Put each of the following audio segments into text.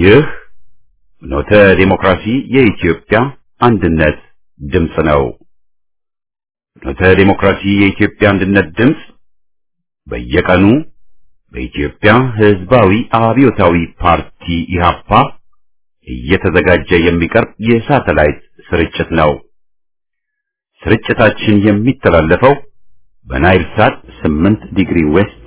ይህ ኖተ ዴሞክራሲ የኢትዮጵያ አንድነት ድምፅ ነው። ኖተ ዴሞክራሲ የኢትዮጵያ አንድነት ድምፅ በየቀኑ በኢትዮጵያ ሕዝባዊ አብዮታዊ ፓርቲ ኢህአፓ እየተዘጋጀ የሚቀርብ የሳተላይት ስርጭት ነው። ስርጭታችን የሚተላለፈው በናይል ሳት 8 ዲግሪ ዌስት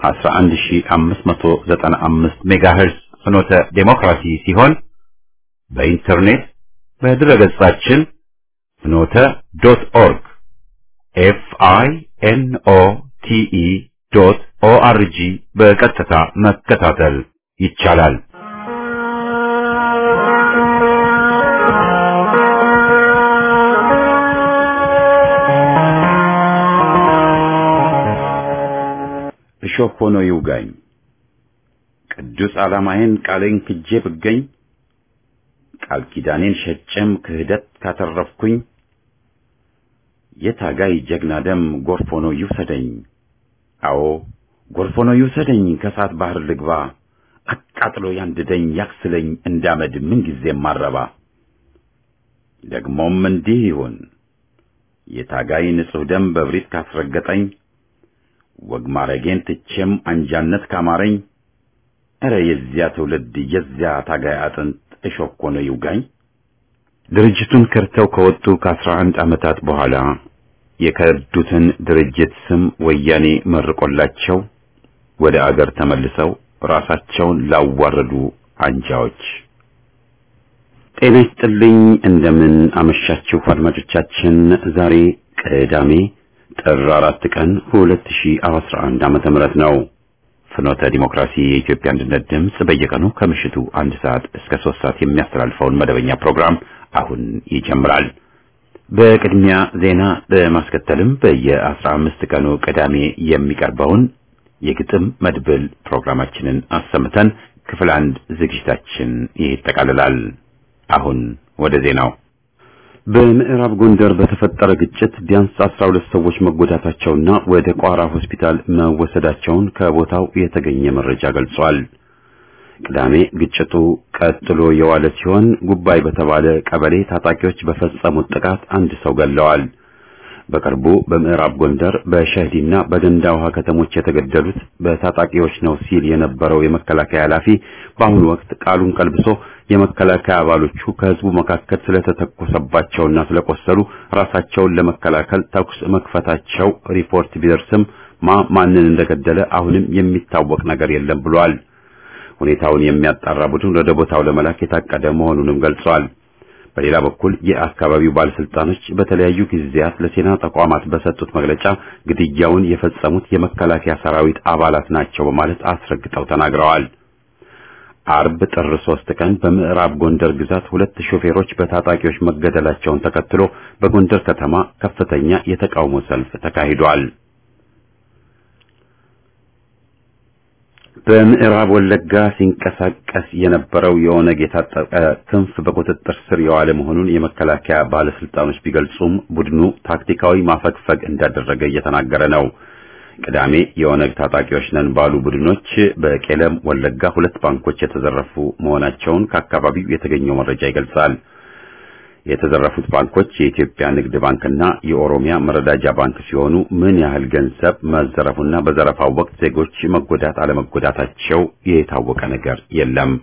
11595 ሜጋሄርዝ ፍኖተ ዴሞክራሲ ሲሆን በኢንተርኔት በድረገጻችን ፍኖተ ዶት ኦርግ ኤፍ አይ ኤን ኦ ቲ ኢ ዶት ኦ አር ጂ በቀጥታ መከታተል ይቻላል። እሾህ ሆኖ ይውጋኝ ቅዱስ ዓላማዬን ቃሌን ክጄ ብገኝ ቃል ኪዳኔን ሸጬም ክህደት ካተረፍኩኝ የታጋይ ጀግና ደም ጎርፍ ሆኖ ይውሰደኝ። አዎ ጎርፍ ሆኖ ይውሰደኝ፣ ከእሳት ባህር ልግባ፣ አቃጥሎ ያንድደኝ፣ ያክስለኝ እንዳመድ ምንጊዜም ማረባ። ደግሞም እንዲህ ይሁን የታጋይ ንጹሕ ደም በብሪት ካስረገጠኝ፣ ወግ ማረጌን ትቼም አንጃነት ካማረኝ፣ ኧረ የዚያ ትውልድ የዚያ ታጋይ አጥንት እሾህ ሆኖ ይውጋኝ። ድርጅቱን ከርተው ከወጡ ከአስራ አንድ ዓመታት በኋላ የከዱትን ድርጅት ስም ወያኔ መርቆላቸው ወደ አገር ተመልሰው ራሳቸውን ላዋረዱ አንጃዎች ጤና ይስጥልኝ። እንደምን አመሻችሁ አድማጮቻችን። ዛሬ ቅዳሜ ጥር አራት ቀን 2011 ዓመተ ምህረት ነው። ፍኖተ ዲሞክራሲ የኢትዮጵያ አንድነት ድምፅ በየቀኑ ከምሽቱ አንድ ሰዓት እስከ ሶስት ሰዓት የሚያስተላልፈውን መደበኛ ፕሮግራም አሁን ይጀምራል። በቅድሚያ ዜና በማስከተልም በየአስራ አምስት ቀኑ ቅዳሜ የሚቀርበውን የግጥም መድብል ፕሮግራማችንን አሰምተን ክፍል አንድ ዝግጅታችን ይጠቃልላል። አሁን ወደ ዜናው። በምዕራብ ጎንደር በተፈጠረ ግጭት ቢያንስ አስራ ሁለት ሰዎች መጎዳታቸውና ወደ ቋራ ሆስፒታል መወሰዳቸውን ከቦታው የተገኘ መረጃ ገልጿል። ቅዳሜ ግጭቱ ቀጥሎ የዋለ ሲሆን ጉባይ በተባለ ቀበሌ ታጣቂዎች በፈጸሙት ጥቃት አንድ ሰው ገለዋል። በቅርቡ በምዕራብ ጎንደር በሸህዲና በገንዳ ውሃ ከተሞች የተገደሉት በታጣቂዎች ነው ሲል የነበረው የመከላከያ ኃላፊ በአሁኑ ወቅት ቃሉን ቀልብሶ የመከላከያ አባሎቹ ከህዝቡ መካከል ስለተተኮሰባቸውና ስለቆሰሉ ራሳቸውን ለመከላከል ተኩስ መክፈታቸው ሪፖርት ቢደርስም ማ ማንን እንደገደለ አሁንም የሚታወቅ ነገር የለም ብሏል። ሁኔታውን የሚያጣራ ቡድን ወደ ቦታው ለመላክ የታቀደ መሆኑንም ገልጿል። በሌላ በኩል የአካባቢው ባለስልጣኖች በተለያዩ ጊዜያት ለዜና ተቋማት በሰጡት መግለጫ ግድያውን የፈጸሙት የመከላከያ ሰራዊት አባላት ናቸው በማለት አስረግጠው ተናግረዋል። አርብ ጥር ሶስት ቀን በምዕራብ ጎንደር ግዛት ሁለት ሾፌሮች በታጣቂዎች መገደላቸውን ተከትሎ በጎንደር ከተማ ከፍተኛ የተቃውሞ ሰልፍ ተካሂዷል። በምዕራብ ወለጋ ሲንቀሳቀስ የነበረው የኦነግ የታጠቀ ክንፍ በቁጥጥር ስር የዋለ መሆኑን የመከላከያ ባለስልጣኖች ቢገልጹም ቡድኑ ታክቲካዊ ማፈግፈግ እንዳደረገ እየተናገረ ነው። ቅዳሜ የኦነግ ታጣቂዎች ነን ባሉ ቡድኖች በቄለም ወለጋ ሁለት ባንኮች የተዘረፉ መሆናቸውን ከአካባቢው የተገኘው መረጃ ይገልጻል። የተዘረፉት ባንኮች የኢትዮጵያ ንግድ ባንክና የኦሮሚያ መረዳጃ ባንክ ሲሆኑ ምን ያህል ገንዘብ መዘረፉና በዘረፋው ወቅት ዜጎች መጎዳት አለመጎዳታቸው የታወቀ ነገር የለም።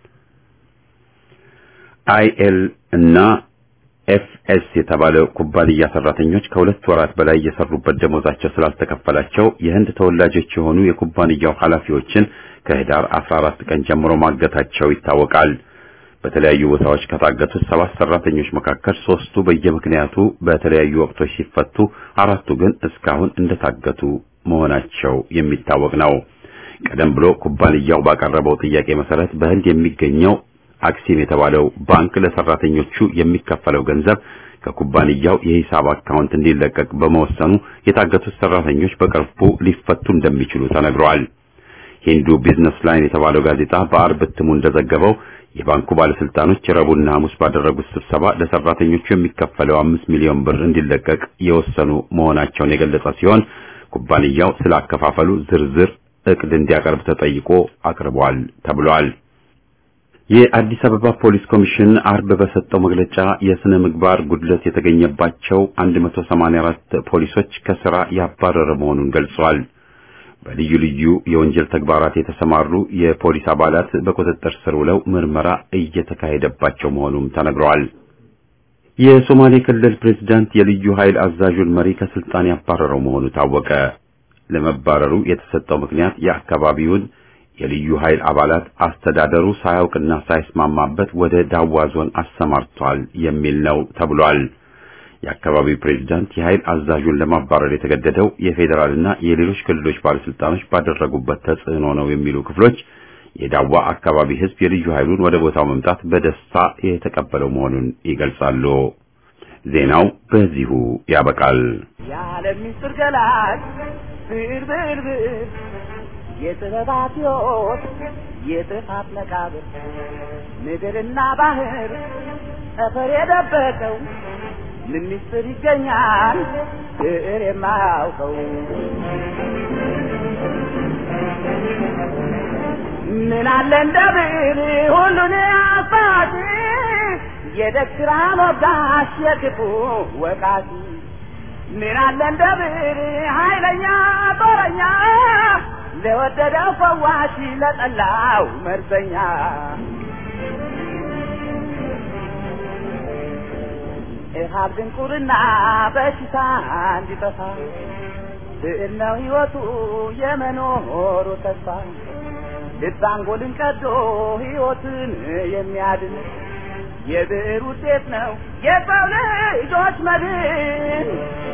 አይኤል እና ኤፍኤስ የተባለው ኩባንያ ሰራተኞች ከሁለት ወራት በላይ የሰሩበት ደሞዛቸው ስላልተከፈላቸው የህንድ ተወላጆች የሆኑ የኩባንያው ኃላፊዎችን ከህዳር 14 ቀን ጀምሮ ማገታቸው ይታወቃል። በተለያዩ ቦታዎች ከታገቱት ሰባት ሰራተኞች መካከል ሶስቱ በየምክንያቱ በተለያዩ ወቅቶች ሲፈቱ፣ አራቱ ግን እስካሁን እንደታገቱ መሆናቸው የሚታወቅ ነው። ቀደም ብሎ ኩባንያው ባቀረበው ጥያቄ መሰረት በህንድ የሚገኘው አክሲም የተባለው ባንክ ለሰራተኞቹ የሚከፈለው ገንዘብ ከኩባንያው የሂሳብ አካውንት እንዲለቀቅ በመወሰኑ የታገቱት ሰራተኞች በቅርቡ ሊፈቱ እንደሚችሉ ተነግረዋል። ሂንዱ ቢዝነስ ላይን የተባለው ጋዜጣ በአርብ እትሙ እንደዘገበው የባንኩ ባለስልጣኖች ረቡዕና ሐሙስ ባደረጉት ስብሰባ ለሰራተኞቹ የሚከፈለው አምስት ሚሊዮን ብር እንዲለቀቅ የወሰኑ መሆናቸውን የገለጸ ሲሆን ኩባንያው ስላከፋፈሉ ዝርዝር እቅድ እንዲያቀርብ ተጠይቆ አቅርቧል ተብሏል። የአዲስ አበባ ፖሊስ ኮሚሽን አርብ በሰጠው መግለጫ የስነ ምግባር ጉድለት የተገኘባቸው 184 ፖሊሶች ከስራ ያባረረ መሆኑን ገልጿል። በልዩ ልዩ የወንጀል ተግባራት የተሰማሩ የፖሊስ አባላት በቁጥጥር ስር ውለው ምርመራ እየተካሄደባቸው መሆኑም ተነግሯል። የሶማሌ ክልል ፕሬዝዳንት የልዩ ኃይል አዛዡን መሪ ከስልጣን ያባረረው መሆኑ ታወቀ። ለመባረሩ የተሰጠው ምክንያት የአካባቢውን የልዩ ኃይል አባላት አስተዳደሩ ሳያውቅና ሳይስማማበት ወደ ዳዋ ዞን አሰማርቷል የሚል ነው ተብሏል። የአካባቢው ፕሬዝዳንት የኃይል አዛዡን ለማባረር የተገደደው የፌዴራልና የሌሎች ክልሎች ባለስልጣኖች ባደረጉበት ተጽዕኖ ነው የሚሉ ክፍሎች የዳዋ አካባቢ ሕዝብ የልዩ ኃይሉን ወደ ቦታው መምጣት በደስታ የተቀበለው መሆኑን ይገልጻሉ። ዜናው በዚሁ ያበቃል። የዓለም ምስጢር ገላጭ ብዕር ብዕር ብዕር የጥበባት ሕይወት የጥፋት መቃብር ምድርና ባህር ጠፈር የደበቀው ምን ምስጢር ይገኛል ብዕር የማያውቀው ምን አለ እንደ ብዕር ሁሉን አሳቲ የደግራ ሞጋሽ የክፉ ወቃቲ ምን አለ እንደ ብዕር ኃይለኛ ጦረኛ ለወደደው ፈዋሽ ለጠላው መርዘኛ እሃብ ድንቁርና በሽታ እንዲጠፋ ብዕር ነው ሕይወቱ የመኖሩ ተስፋ ልብ አንጎልን ቀዶ ሕይወትን የሚያድን የብዕር ውጤት ነው የሰው ልጆች መድን።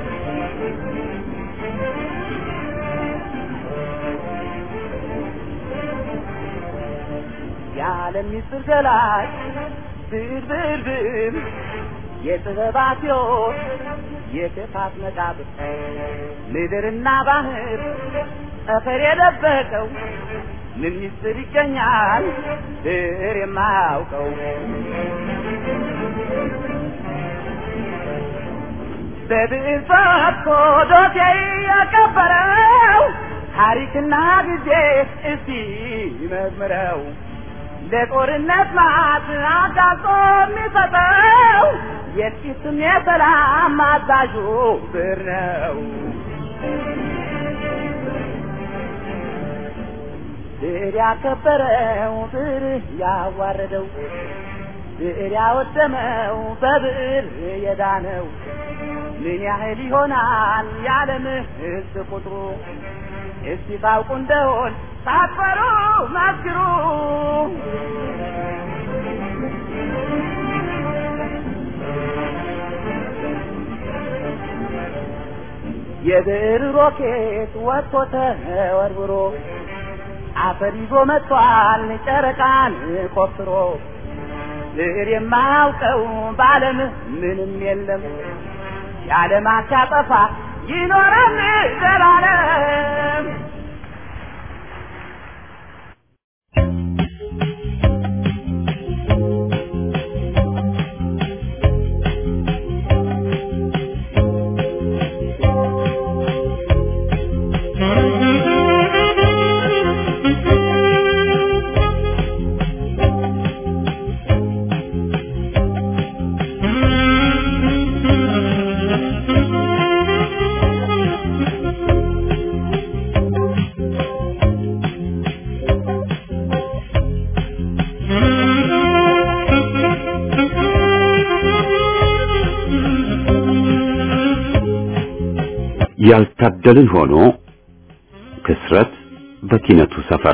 የዓለም ምስጢር ገላጭ ብዕር ብዕር ብዕር የጥበባት ሕይወት የክፋት መቃብር ምድርና ባህር ጠፈር የደበቀው ምን ምስጢር ይገኛል ብዕር የማያውቀው በብዕር ፈትቶ ዶሴ ያቀበረው ታሪክና ጊዜ እስቲ መዝምረው ለጦርነት ማት አጋልጦ የሚሰጠው የጥቂትም የሰላም አዛዡ ብዕር ነው። ብዕር ያከበረው ብዕር ያዋረደው ብዕር ያወደመው በብዕር የዳነው ምን ያህል ይሆናል የዓለም ሕዝብ ቁጥሩ? እስቲ ታውቁ እንደሆን ሳትፈሩ መስክሩ። የብዕር ሮኬት ወጥቶ ተወርውሮ አፈር ይዞ መጥቷል ጨረቃን ቆፍሮ። ብዕር የማያውቀው በዓለም ምንም የለም የዓለማት ሲያጠፋ ይኖራል ዘላለም። ያልታደልን ሆኖ ክስረት በኪነቱ ሰፈር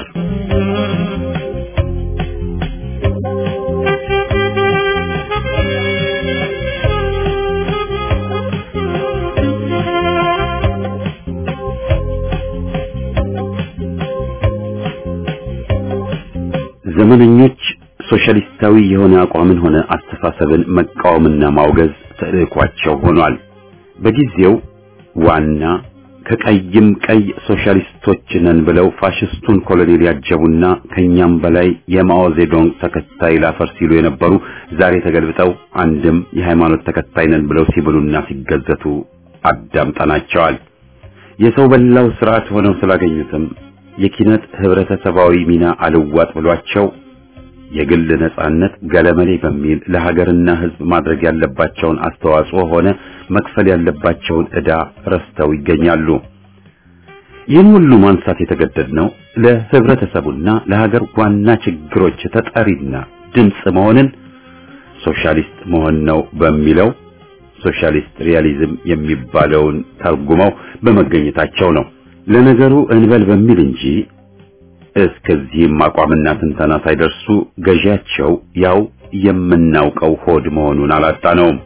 ዘመነኞች ሶሻሊስታዊ የሆነ አቋምን ሆነ አስተሳሰብን መቃወምና ማውገዝ ተልዕኳቸው ሆኗል። በጊዜው ዋና ከቀይም ቀይ ሶሻሊስቶች ነን ብለው ፋሽስቱን ኮሎኔል ያጀቡና ከኛም በላይ የማኦ ዜዶንግ ተከታይ ላፈር ሲሉ የነበሩ ዛሬ ተገልብጠው አንድም የሃይማኖት ተከታይ ነን ብለው ሲብሉና ሲገዘቱ አዳምጠናቸዋል። የሰው በላው ስርዓት ሆነው ስላገኙትም የኪነት ህብረተሰባዊ ሚና አልዋጥ ብሏቸው የግል ነጻነት ገለመሌ በሚል ለሀገርና ሕዝብ ማድረግ ያለባቸውን አስተዋጽኦ ሆነ መክፈል ያለባቸውን ዕዳ ረስተው ይገኛሉ። ይህን ሁሉ ማንሳት የተገደድነው ለህብረተሰቡና ለሀገር ዋና ችግሮች ተጠሪና ድምፅ መሆንን ሶሻሊስት መሆን ነው በሚለው ሶሻሊስት ሪያሊዝም የሚባለውን ተርጉመው በመገኘታቸው ነው። ለነገሩ እንበል በሚል እንጂ እስከዚህም አቋምና ትንተና ሳይደርሱ ገዢያቸው ያው የምናውቀው ሆድ መሆኑን አላጣነውም።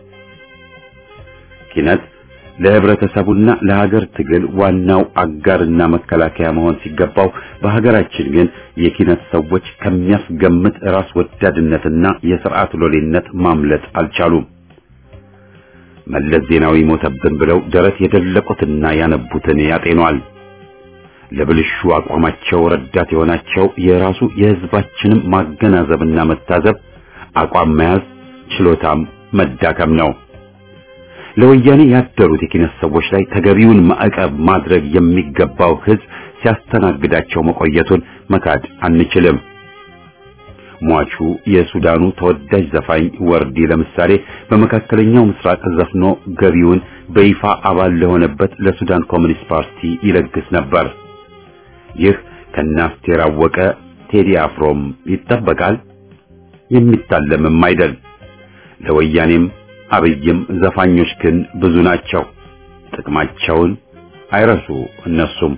ኪነት ለህብረተሰቡና ለሀገር ትግል ዋናው አጋርና መከላከያ መሆን ሲገባው በሀገራችን ግን የኪነት ሰዎች ከሚያስገምት ራስ ወዳድነትና የስርዓት ሎሌነት ማምለጥ አልቻሉም። መለስ ዜናዊ ሞተብን ብለው ደረት የደለቁትና ያነቡትን ያጤኗል። ለብልሹ አቋማቸው ረዳት የሆናቸው የራሱ የህዝባችንም ማገናዘብና መታዘብ አቋም መያዝ ችሎታም መዳከም ነው። ለወያኔ ያደሩት የኪነት ሰዎች ላይ ተገቢውን ማዕቀብ ማድረግ የሚገባው ህዝብ ሲያስተናግዳቸው መቆየቱን መካድ አንችልም። ሟቹ የሱዳኑ ተወዳጅ ዘፋኝ ወርዲ ለምሳሌ በመካከለኛው ምስራቅ ዘፍኖ ገቢውን በይፋ አባል ለሆነበት ለሱዳን ኮሚኒስት ፓርቲ ይለግስ ነበር። ይህ ከናስቴር አወቀ ቴዲ አፍሮም ይጠበቃል፣ የሚታለምም አይደል። ለወያኔም አብይም ዘፋኞች ግን ብዙ ናቸው። ጥቅማቸውን አይረሱ እነሱም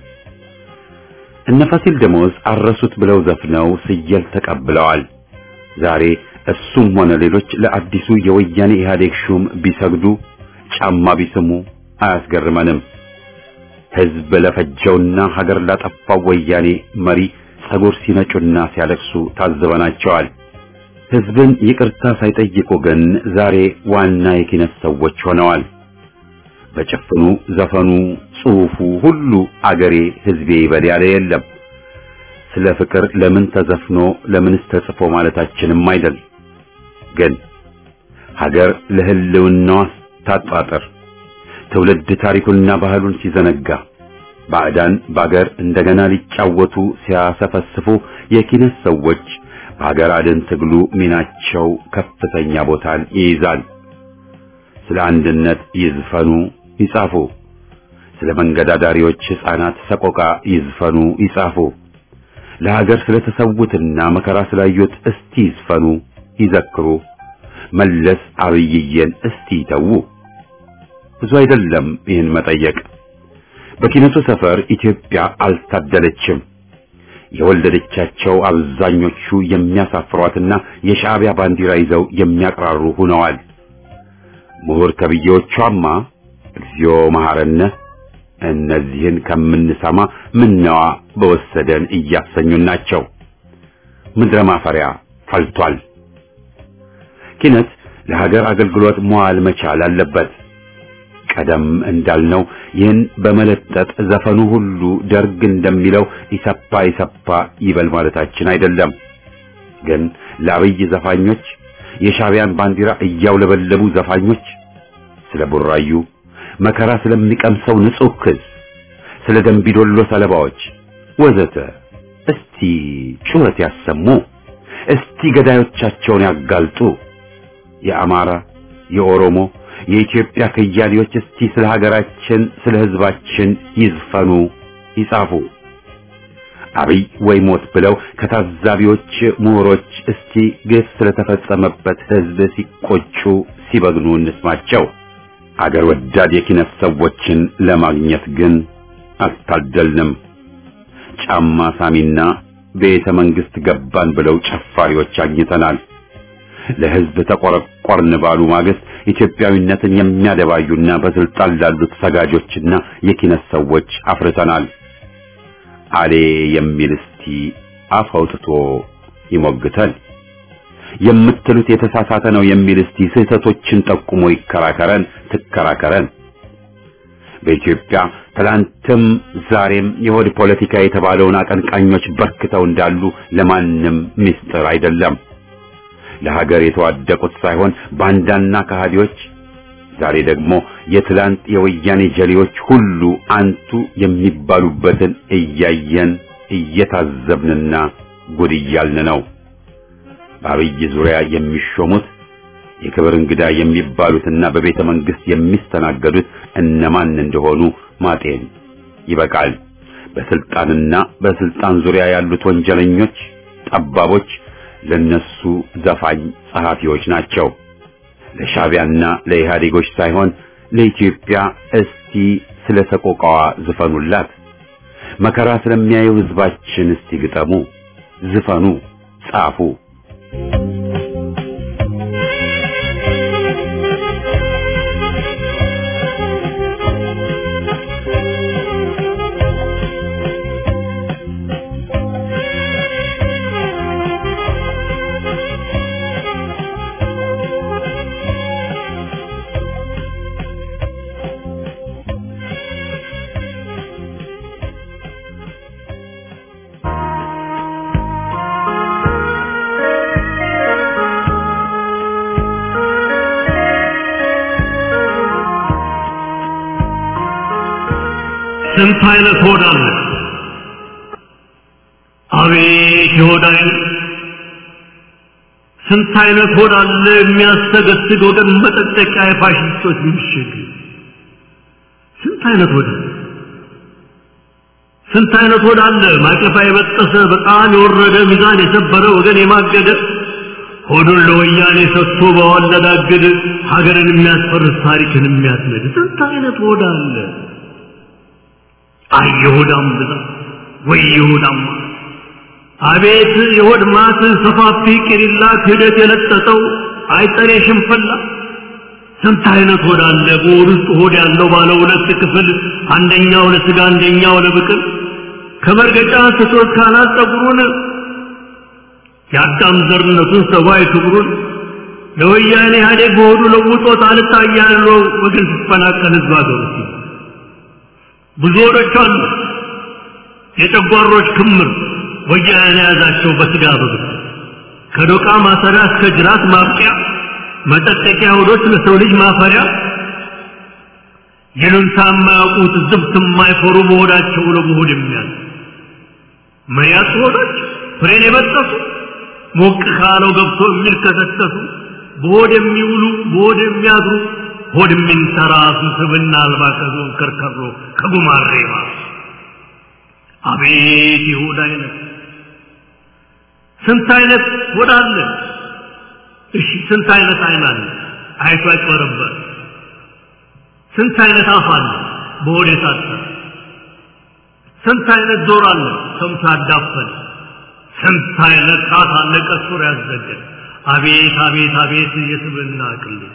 እነ ፋሲል ደሞዝ አረሱት ብለው ዘፍነው ስየል ተቀብለዋል። ዛሬ እሱም ሆነ ሌሎች ለአዲሱ የወያኔ ኢህአዴግ ሹም ቢሰግዱ ጫማ ቢስሙ አያስገርመንም። ህዝብ ለፈጀውና ሀገር ላጠፋው ወያኔ መሪ ጸጉር ሲነጩና ሲያለቅሱ ታዝበናቸዋል። ህዝብን ይቅርታ ሳይጠይቁ ግን ዛሬ ዋና የኪነት ሰዎች ሆነዋል። በጭፍኑ ዘፈኑ፣ ጽሑፉ ሁሉ አገሬ ህዝቤ ይበል ያለ የለም። ስለ ፍቅር ለምን ተዘፍኖ ለምንስ ተጽፎ ማለታችንም አይደል። ግን ሀገር ለህልውናዋ ታጣጥር ትውልድ ታሪኩንና ባህሉን ሲዘነጋ ባዕዳን በአገር እንደገና ሊጫወቱ ሲያሰፈስፉ የኪነት ሰዎች በሀገር አድን ትግሉ ሚናቸው ከፍተኛ ቦታን ይይዛል። ስለ አንድነት ይዝፈኑ ይጻፉ። ስለ መንገዳዳሪዎች ሕፃናት ሰቆቃ ይዝፈኑ ይጻፉ። ለሀገር ስለተሰዉትና መከራ ስላዩት እስቲ ይዝፈኑ ይዘክሩ። መለስ አብይዬን እስቲ ይተዉ። ብዙ አይደለም ይህን መጠየቅ። በኪነቱ ሰፈር ኢትዮጵያ አልታደለችም። የወለደቻቸው አብዛኞቹ የሚያሳፍሯትና የሻዕቢያ ባንዲራ ይዘው የሚያቅራሩ ሆነዋል። ምሁር ተብዬዎቿማ እግዚኦ መሐረነ እነዚህን ከምንሰማ ምነዋ በወሰደን እያሰኙን ናቸው። ምድረ ማፈሪያ ፈልቷል። ኪነት ለሀገር አገልግሎት መዋል መቻል አለበት። ቀደም እንዳልነው ይህን በመለጠጥ ዘፈኑ ሁሉ ደርግ እንደሚለው ኢሰፓ ኢሰፓ ይበል ማለታችን አይደለም። ግን ለአብይ ዘፋኞች የሻዕቢያን ባንዲራ እያውለበለቡ ዘፋኞች ስለ ቡራዩ መከራ ስለሚቀምሰው ንጹህ ክስ፣ ስለ ደንቢዶሎ ሰለባዎች ወዘተ እስቲ ጩኸት ያሰሙ። እስቲ ገዳዮቻቸውን ያጋልጡ። የአማራ፣ የኦሮሞ፣ የኢትዮጵያ ከያኔዎች እስቲ ስለ ሀገራችን፣ ስለ ሕዝባችን ይዝፈኑ፣ ይጻፉ። አብይ ወይ ሞት ብለው ከታዛቢዎች ምሁሮች እስቲ ግፍ ስለተፈጸመበት ሕዝብ ሲቆጩ ሲበግኑ እንስማቸው። አገር ወዳድ የኪነት ሰዎችን ለማግኘት ግን አልታደልንም። ጫማ ሳሚና ቤተ መንግስት ገባን ብለው ጨፋሪዎች አግኝተናል። ለሕዝብ ተቆረቆርን ባሉ ማግስት ኢትዮጵያዊነትን የሚያደባዩና በስልጣን ላሉት ሰጋጆችና የኪነት ሰዎች አፍርተናል። አሌ የሚል እስቲ አፍ አውጥቶ ይሞግተን። የምትሉት የተሳሳተ ነው የሚል እስቲ ስህተቶችን ጠቁሞ ይከራከረን፣ ትከራከረን። በኢትዮጵያ ትላንትም ዛሬም የሆድ ፖለቲካ የተባለውን አቀንቃኞች በርክተው እንዳሉ ለማንም ምስጢር አይደለም። ለሀገር የተዋደቁት ሳይሆን ባንዳና ከሃዲዎች፣ ዛሬ ደግሞ የትላንት የወያኔ ጀሌዎች ሁሉ አንቱ የሚባሉበትን እያየን እየታዘብንና ጉድ እያልን ነው። በአብይ ዙሪያ የሚሾሙት የክብር እንግዳ የሚባሉትና በቤተ መንግስት የሚስተናገዱት እነማን እንደሆኑ ማጤን ይበቃል። በስልጣንና በስልጣን ዙሪያ ያሉት ወንጀለኞች፣ ጠባቦች ለነሱ ዘፋኝ ጸሐፊዎች ናቸው። ለሻዕቢያና ለኢህአዴጎች ሳይሆን ለኢትዮጵያ እስቲ ስለ ሰቆቃዋ ዝፈኑላት። መከራ ስለሚያየው ህዝባችን እስቲ ግጠሙ፣ ዝፈኑ፣ ጻፉ። ስንት አይነት ሆድ አለ! አቤት የሆድ አይነት! ስንት አይነት ሆድ አለ! የሚያስተገስግ ወገን መጠጠቂያ የፋሽስቶች ምሽግ! ስንት አይነት ሆድ አለ! ስንት አይነት ሆድ አለ! ማቀፋ የበጠሰ በጣም የወረደ ሚዛን የሰበረ ወገን የማገደ ሆዱን ለወያኔ ሰጥቶ በዋለዳግድ ሀገርን የሚያስፈርስ ታሪክን የሚያስነድ ስንት አይነት ሆድ አለ! አይ የሆዳም ብዛት ወይ የሆዳም አቤት የሆድ ማት ሰፋፊ ቅሪላ ክህደት የለጠጠው አይጠሬ ሽንፈላ ስንት አይነት ሆድ አለ በሆድ ውስጥ ሆድ ያለው ባለ ሁለት ክፍል አንደኛው ለስጋ አንደኛው ለብቅል ከመርገጫ ስቶት ካናት ጸጉሩን የአዳም ዘርነቱን ሰብአዊ ክብሩን ለወያኔ ኢህአዴግ በሆዱ ለውጦት አልታያለው ወገን ሲፈናቀል ህዝብ አገሩ ብዙ ሆዶች አሉ የጨጓሮች ክምር ወያኔ የያዛቸው በስጋ በብት ከዶቃ ማሰሪያ እስከ ጅራት ማብቂያ መጠጠቂያ ሆዶች ለሰው ልጅ ማፈሪያ ይሉንታ የማያውቁት ዝብት የማይፈሩ በሆዳቸው ለመሆድ የሚያል መያት ሆዶች ፍሬን የበጠሱ ሞቅ ካለው ገብቶ የሚልከሰከሱ በሆድ የሚውሉ በሆድ የሚያድሩ ሆድ የሚንተራሱ ስብና አልባ ከዞን ከርከሮ ከጉማሬ ባሱ አቤት የሆድ አይነት ስንት አይነት ሆድ አለ እሺ ስንት አይነት አይን አለ አይቶ ያጭበረበር ስንት አይነት አፍ አለ በሆድ የታጠረ ስንት አይነት ጆሮ አለ ሰምቶ ያዳፈን ስንት አይነት ጣት አለ ቀሱር ያዘገን አቤት አቤት አቤት የስብና ቅሌት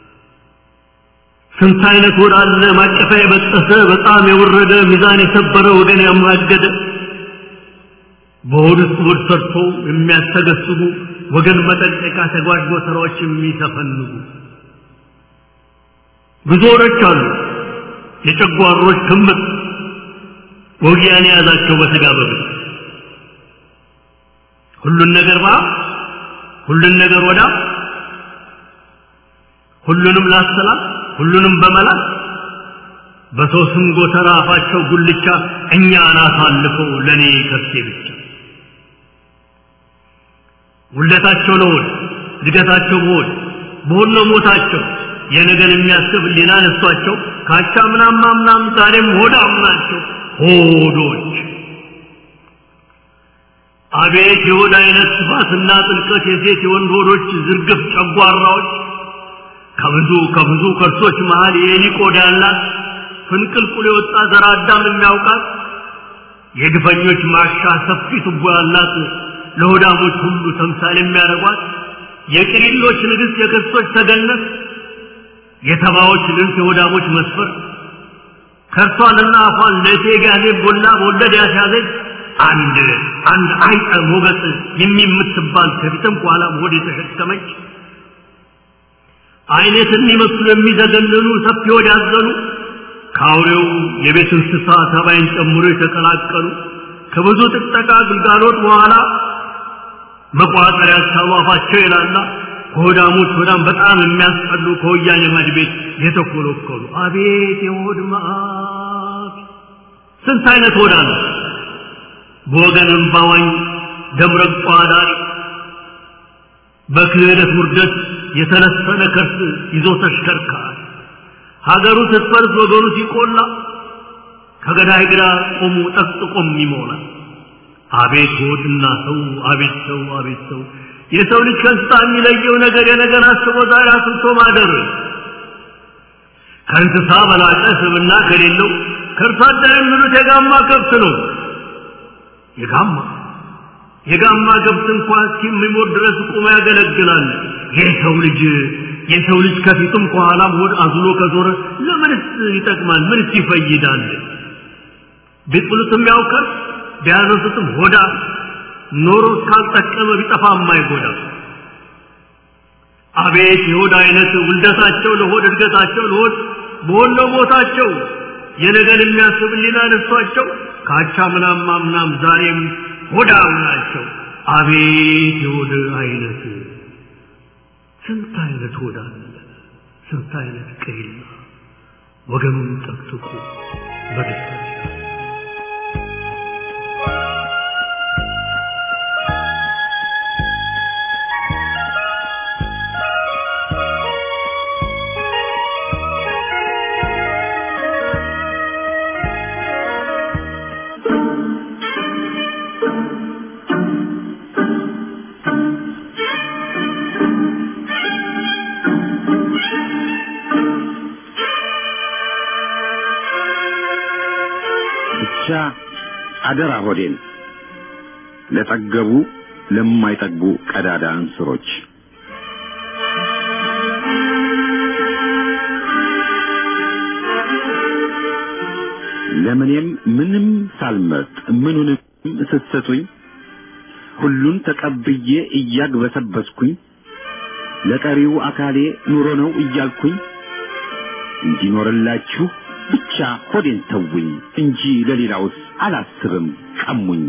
ስንት አይነት ሆድ አለ ማቀፋ የበጠሰ በጣም የወረደ ሚዛን የሰበረ ወገን ያማገደ በሆድ ውስጥ ሆድ ሰርቶ የሚያስተገስቡ ወገን መጠንቀቂያ ተጓድጎ ስራዎች የሚተፈንጉ ብዙ ሆዶች አሉ የጨጓሮች ክምር ወጊያን የያዛቸው በስጋ በብት ሁሉን ነገር ባ ሁሉን ነገር ወዳ ሁሉንም ላሰላት ሁሉንም በመላት በሰው ስም ጎተራ አፋቸው ጉልቻ እኛን አሳልፈው ለእኔ ከርሴ ብቻ ውለታቸው ለሆድ እድገታቸው በሆድ በሆድ ነው ሞታቸው የነገን የሚያስብ ሊና ነሷቸው ካቻ ምናም ምናም ዛሬም ሆዳም ናቸው ሆዶች አቤት የሆድ አይነት ስፋትና ጥልቀት የሴት የወንድ ሆዶች ዝርግፍ ጨጓራዎች ከብዙ ከብዙ ከርሶች መሃል የኤሊ ቆዳ ያላት ፍንቅልቁል የወጣ ዘር አዳም የሚያውቃት የግፈኞች ማሻ ሰፊ ቱቦ ያላት ለሆዳሞች ሁሉ ተምሳሌ የሚያደርጓት የቅሪሎች ንግሥት የክርስቶች ተገነት የተባዎች ልንስ የሆዳሞች መስፈር ከርሷንና አፏን ለእቴ ጋዜ ቦላ በወለድ ያስያዘች አንድ አንድ አይጠ ሞገስ የሚምትባል ከፊትም ከኋላም ሆድ የተሸከመች አይነት የሚመስሉ የሚዘገንኑ ሰፊ ሆድ ያዘኑ ከአውሬው የቤት እንስሳ ተባይን ጨምሮ የተቀላቀሉ ከብዙ ጥቅጠቃ ግልጋሎት በኋላ መቋጠር ያልቻሉ አፋቸው ይላላ ከሆዳሞች ሆዳም በጣም የሚያስጠሉ ከወያኔ ማድ ቤት የተኮለኮሉ አቤት የሆድ መዓት ስንት አይነት ሆዳ ነው በወገን እምባዋኝ ደምረቋ ዳሪ በክህደት ውርደት የተለሰነ ከርስ ይዞ ተሽከርካሪ ሀገሩ ስትፈርስ ወገኑ ሲቆላ ከገዳይ ግራ ቆሙ ጠቅጥቆም ይሞላል። አቤት ሆድና ሰው አቤት ሰው አቤት ሰው የሰው ልጅ ከእንስሳ የሚለየው ነገር የነገር አስቦ ዛሬ አስብቶ ማደር ከእንስሳ በላቀ ስብና ከሌለው ከእርሷ አደር የሚሉት የጋማ ከብት ነው። የጋማ የጋማ ከብት እንኳ እስኪሞት ድረስ ቁሞ ያገለግላል። የሰው ልጅ የሰው ልጅ ከፊቱም ከኋላም ሆድ አዝሎ ከዞረ ለምንስ ይጠቅማል? ምንስ ይፈይዳል? ቢጥሉትም ያውቃል፣ ቢያነሱትም ሆዳ ኖሮ እስካልጠቀመ ቢጠፋ የማይጎዳ አቤት የሆድ አይነት ውልደታቸው ለሆድ እድገታቸው ለሆድ በሆነ ቦታቸው የነገን የሚያስብ ሊና ነሷቸው ካቻ ምናም ማምናም ዛሬም ሆዳም ናቸው። አቤት የሆድ አይነት ስንት አይነት ሆዳ ስንት አይነት ቀይላ ወገኑን ጠቅጥቁ በደስታ ብቻ አደራ ሆዴን ለጠገቡ ለማይጠግቡ ቀዳዳ እንስሮች ለምኔም ምንም ሳልመርጥ ምኑንም ስትሰጡኝ ሁሉን ተቀብዬ እያግበሰበስኩኝ ለቀሪው አካሌ ኑሮ ነው እያልኩኝ እንዲኖርላችሁ ብቻ ሆዴን ተውኝ እንጂ ለሌላውስ አላስብም ቀሙኝ።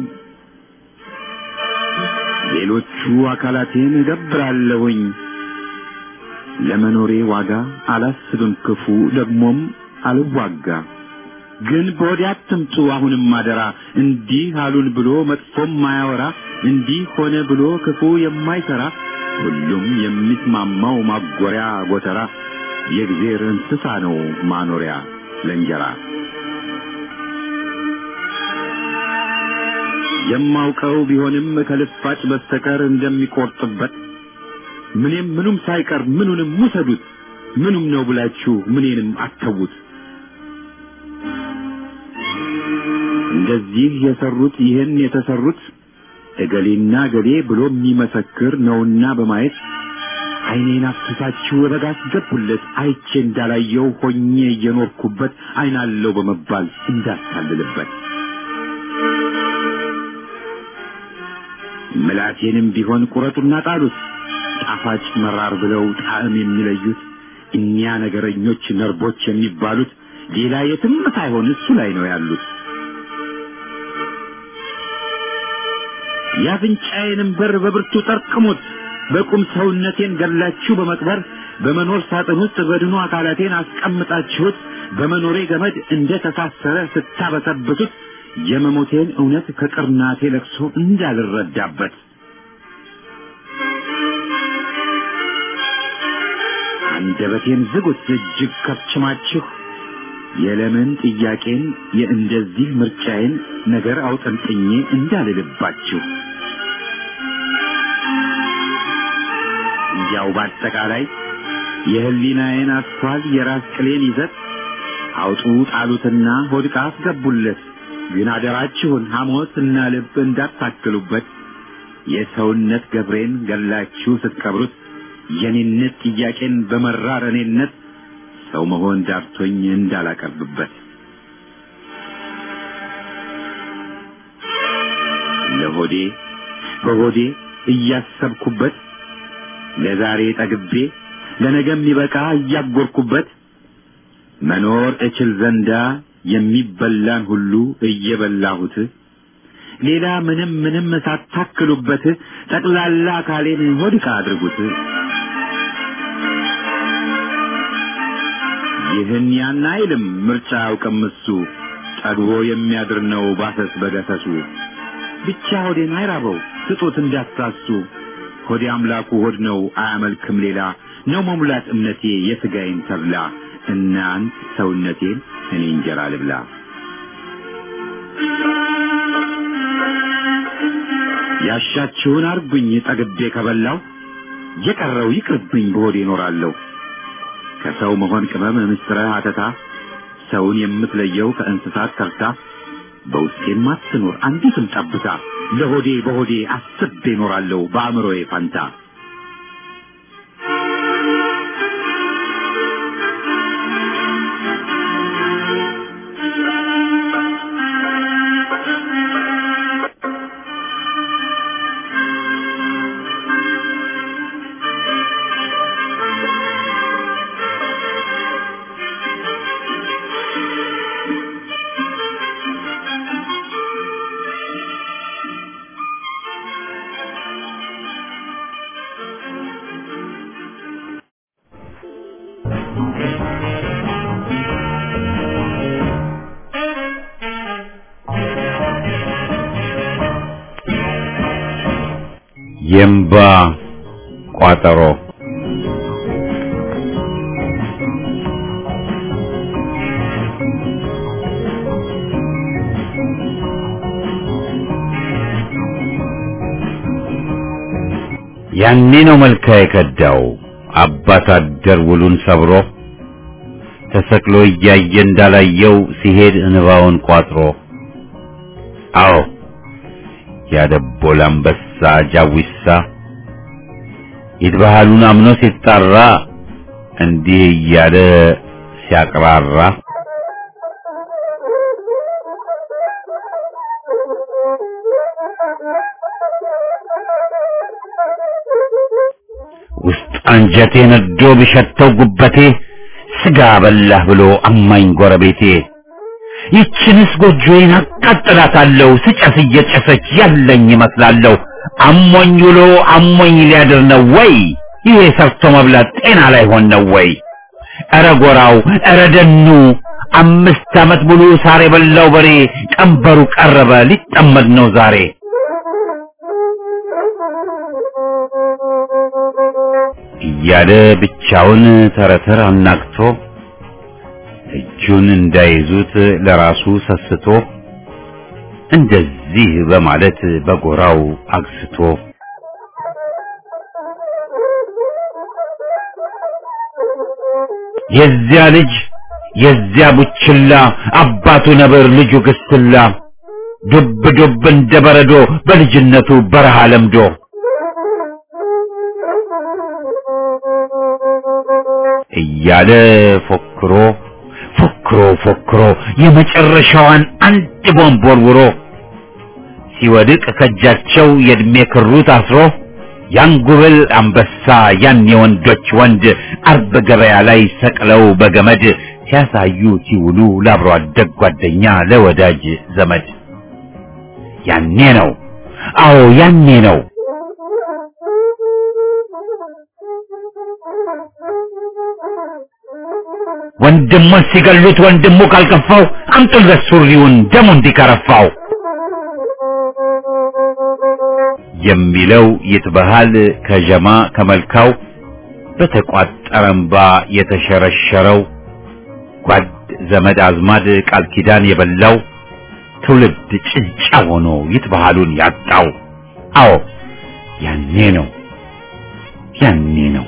ሌሎቹ አካላቴን እገብራለሁኝ ለመኖሬ ዋጋ አላስብም ክፉ ደግሞም አልዋጋ። ግን በወዲያ አትምጡ አሁንም አደራ እንዲህ አሉን ብሎ መጥፎም ማያወራ እንዲህ ሆነ ብሎ ክፉ የማይሰራ ሁሉም የሚስማማው ማጎሪያ ጎተራ የእግዜር እንስሳ ነው ማኖሪያ ለእንጀራ የማውቀው ቢሆንም ከልፋጭ በስተቀር እንደሚቆርጥበት ምንም ምኑም ሳይቀር ምኑንም ውሰዱት ምኑም ነው ብላችሁ ምኔንም አተዉት። እንደዚህ የሰሩት ይህን የተሰሩት እገሌና እገሌ ብሎ የሚመሰክር ነውና በማየት ዓይኔን አፍስሳችሁ በጋ አስገቡለት አይቼ እንዳላየው ሆኜ እየኖርኩበት ዓይናለው በመባል እንዳታልልበት ምላቴንም ቢሆን ቁረጡና ጣሉት ጣፋጭ መራር ብለው ጣዕም የሚለዩት እኒያ ነገረኞች ነርቦች የሚባሉት ሌላ የትም ሳይሆን እሱ ላይ ነው ያሉት። የአፍንጫዬንም በር በብርቱ ጠርቅሙት በቁም ሰውነቴን ገላችሁ በመቅበር በመኖር ሳጥን ውስጥ በድኑ አካላቴን አስቀምጣችሁት በመኖሬ ገመድ እንደ ተሳሰረ ስታበሰብሱት የመሞቴን እውነት ከቅርናቴ ለቅሶ እንዳልረዳበት አንደበቴን ዝጉት እጅግ ከፍችማችሁ የለምን ጥያቄን የእንደዚህ ምርጫዬን ነገር አውጠንጥኜ እንዳልልባችሁ እንዲያው በአጠቃላይ የህሊናዬን አስኳል የራስ ቅሌን ይዘት አውጡ ጣሉትና ሆድቃ አስገቡለት። ግን አደራችሁን ሐሞት እና ልብ እንዳታክሉበት። የሰውነት ገብሬን ገላችሁ ስትቀብሩት የኔነት ጥያቄን በመራር እኔነት ሰው መሆን ዳርቶኝ እንዳላቀርብበት ለሆዴ በሆዴ እያሰብኩበት ለዛሬ ጠግቤ ለነገ የሚበቃ እያጎርኩበት መኖር እችል ዘንዳ የሚበላን ሁሉ እየበላሁት ሌላ ምንም ምንም ሳታክሉበት ጠቅላላ አካሌን ሆድቃ አድርጉት። ይህን ያን አይልም ምርጫ አያውቅም እሱ ጠግቦ የሚያድር ነው ባሰስ በገሰሱ ብቻ ሆዴን አይራበው ስጡት እንዳታሱ ሆዴ አምላኩ ሆድ ነው አያመልክም ሌላ ነው መሙላት እምነቴ የሥጋዬን ተብላ እናንት ሰውነቴን እኔ እንጀራ ልብላ ያሻችሁን አርጉኝ ጠግቤ ከበላው የቀረው ይቅርብኝ በሆዴ እኖራለሁ ከሰው መሆን ቅመም ምስጥረ አተታ ሰውን የምትለየው ከእንስሳት ተርታ በውስጤም አትኖር አንዲትም ጠብታ ለሆዴ በሆዴ አስቤ እኖራለሁ በአእምሮዬ ፋንታ የእምባ ቋጠሮ ያኔ ነው መልካ የከዳው አባት አደር ውሉን ሰብሮ ተሰቅሎ እያየ እንዳላየው ሲሄድ እንባውን ቋጥሮ አዎ ያደቦል አንበሳ ጃዊሳ ይትባህሉን አምኖ ሲጣራ እንዲህ እያለ ሲያቅራራ ውስጥ አንጀቴ ነዶ ቢሸተው ጉበቴ ስጋ በላህ ብሎ አማኝ ጎረቤቴ ይችንስ ጎጆዬን አቃጥላታለሁ ስጨስ እየጨሰች ያለኝ ይመስላለሁ አሞኝ ውሎ አሞኝ ሊያድር ነው ወይ ይሄ ሰርቶ መብላት ጤና ላይ ሆን ነው ወይ ኧረ ጎራው ኧረ ደኑ አምስት ዓመት ሙሉ ሳር የበላው በሬ ቀንበሩ ቀረበ ሊጠመድ ነው ዛሬ እያለ ብቻውን ተረተር አናግቶ እጁን እንዳይዙት ለራሱ ሰስቶ እንደዚህ በማለት በጎራው አግስቶ የዚያ ልጅ የዚያ ቡችላ አባቱ ነብር ልጁ ግስላ ዱብ ዱብ እንደ በረዶ በልጅነቱ በረሃ ለምዶ እያለ ፎክሮ ፎክሮ ፎክሮ የመጨረሻዋን አንድ ቦምብ ወርውሮ ሲወድቅ ከእጃቸው የእድሜ ክሩ ታስሮ ያን ጉብል አንበሳ ያን የወንዶች ወንድ አርብ ገበያ ላይ ሰቅለው በገመድ ሲያሳዩ ሲውሉ ለአብሮ አደግ ጓደኛ ለወዳጅ ዘመድ ያኔ ነው አዎ ያኔ ነው ወንድሙን ሲገሉት ወንድሙ ካልከፋው አምጡለት ሱሪውን ደሙ እንዲከረፋው የሚለው ይትበሃል ከጀማ ከመልካው በተቋጠረ እምባ የተሸረሸረው ጓድ ዘመድ አዝማድ ቃል ኪዳን የበላው ትውልድ ጭንጫ ሆኖ ይትበሃሉን ያጣው አዎ ያኔ ነው ያኔ ነው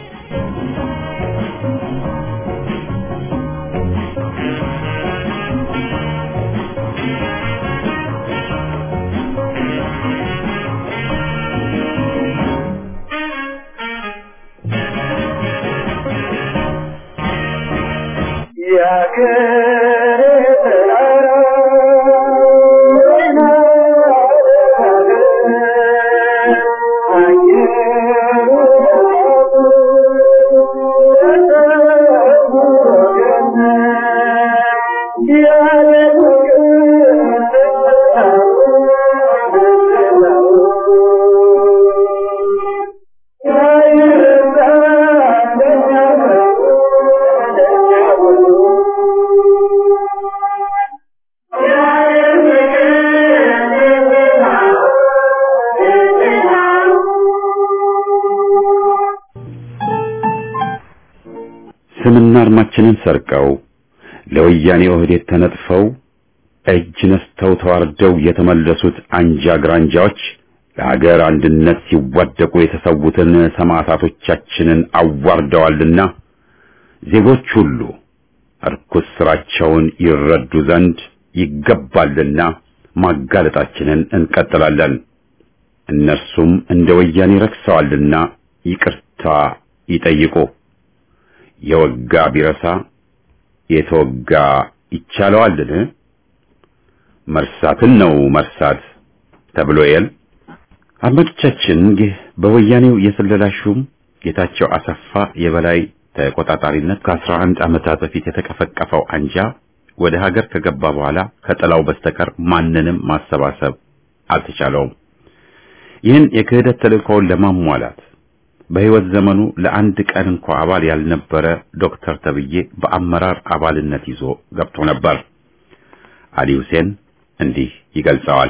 ስማችንንና አርማችንን ሰርቀው ለወያኔ ኦህዴድ ተነጥፈው እጅ ነስተው ተዋርደው የተመለሱት አንጃ ግራንጃዎች ለሀገር አንድነት ሲዋደቁ የተሰዉትን ሰማዕታቶቻችንን አዋርደዋልና ዜጎች ሁሉ እርኩስ ስራቸውን ይረዱ ዘንድ ይገባልና ማጋለጣችንን እንቀጥላለን። እነርሱም እንደ ወያኔ ረክሰዋልና ይቅርታ ይጠይቁ። የወጋ ቢረሳ የተወጋ ይቻለዋልን? መርሳትን ነው መርሳት ተብሎ የል አድማጮቻችን፣ ይህ በወያኔው የስለላ ሹም ጌታቸው አሰፋ የበላይ ተቆጣጣሪነት ከአስራ አንድ ዓመታት በፊት የተቀፈቀፈው አንጃ ወደ ሀገር ከገባ በኋላ ከጥላው በስተቀር ማንንም ማሰባሰብ አልተቻለውም። ይህን የክህደት ተልእኮውን ለማሟላት በሕይወት ዘመኑ ለአንድ ቀን እንኳ አባል ያልነበረ ዶክተር ተብዬ በአመራር አባልነት ይዞ ገብቶ ነበር። አሊ ሁሴን እንዲህ ይገልጸዋል።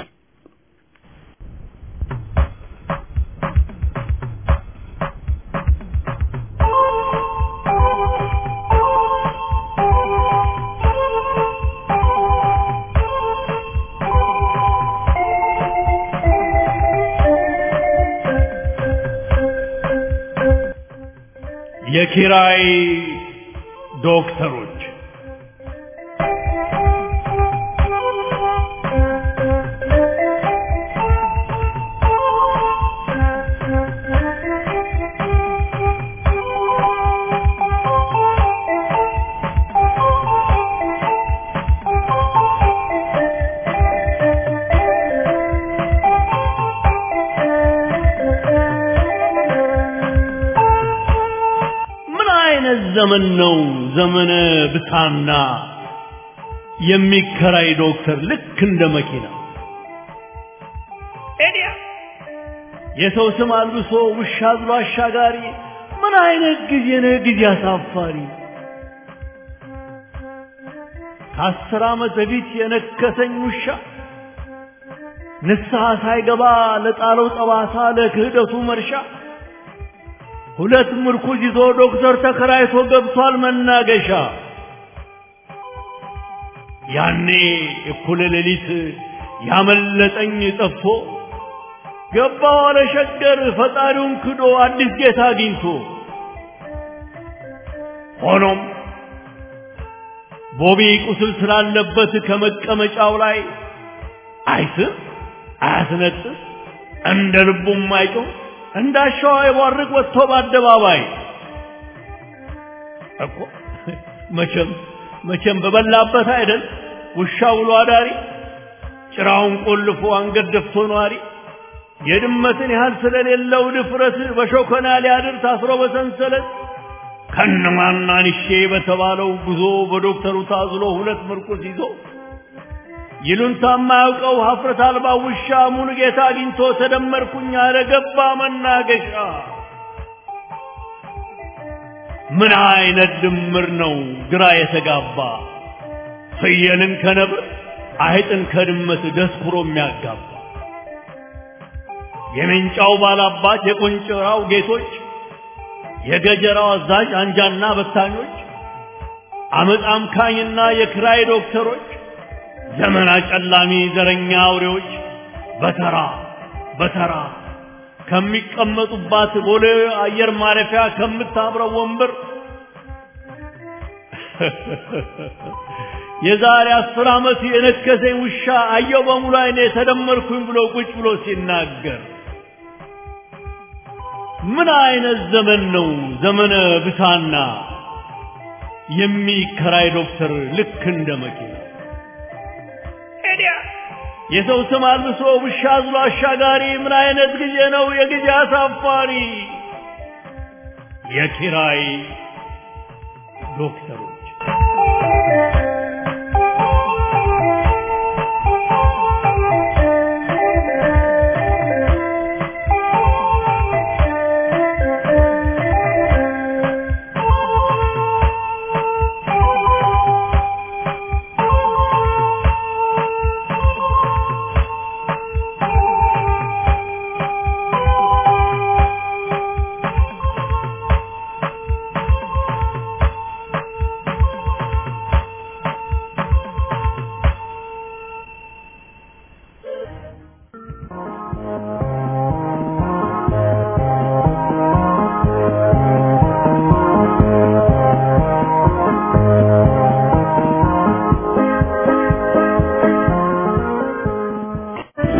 የኪራይ ዶክተሮች ምን አይነት ዘመን ነው? ዘመነ ብታና የሚከራይ ዶክተር ልክ እንደ መኪና ኤዲያ የሰው ስም አልብሶ ውሻ ብሎ አሻጋሪ። ምን አይነት ጊዜ ነው? ጊዜ አሳፋሪ። ከአስር ዓመት በፊት የነከሰኝ ውሻ ንስሐ ሳይገባ ለጣለው ጠባሳ ለክህደቱ መርሻ ሁለት ምርኩዝ ይዞ ዶክተር ተከራይቶ ገብቷል መናገሻ። ያኔ እኩለ ሌሊት ያመለጠኝ ጠፍቶ ገባ ዋለ ሸገር ፈጣሪውን ክዶ አዲስ ጌታ አግኝቶ። ሆኖም ቦቢ ቁስል ስላለበት ከመቀመጫው ላይ አይስም አያስነጥስ እንደ ልቡም አይጮህ እንዳሻዋ የቧርቅ ወጥቶ በአደባባይ እኮ መቼም መቼም በበላበት አይደል ውሻ ውሎ አዳሪ ጭራውን ቆልፎ አንገት ደፍቶ ነዋሪ የድመትን ያህል ስለሌለው ድፍረት በሾከና ሊያድር ታስሮ በሰንሰለት ከነማናንሼ በተባለው ጉዞ በዶክተሩ ታዝሎ ሁለት ምርኩስ ይዞ ይሉንታ የማያውቀው ሀፍረት አልባ ውሻ ሙሉ ጌታ አግኝቶ ተደመርኩኝ አለ ገባ መናገሻ። ምን አይነት ድምር ነው ግራ የተጋባ ፍየልን ከነብር አይጥን ከድመት ደስኩሮ የሚያጋባ የሜንጫው ባላባት የቆንጭራው ጌቶች የገጀራው አዛዥ አንጃና በታኞች አመፅ አምካኝና የክራይ ዶክተሮች ዘመን አጨላሚ ዘረኛ አውሬዎች በተራ በተራ ከሚቀመጡባት ቦሌ አየር ማረፊያ ከምታብረው ወንበር የዛሬ አስር ዓመት የነከሰኝ ውሻ አየው በሙሉ አይኔ ተደመርኩኝ ብሎ ቁጭ ብሎ ሲናገር ምን አይነት ዘመን ነው ዘመነ ብሳና የሚከራይ ዶክተር ልክ እንደ መኪና የሰው ስም አልብሶ ውሻ አዝሎ አሻጋሪ ምን አይነት ጊዜ ነው የጊዜ አሳፋሪ የኪራይ ዶክተሮች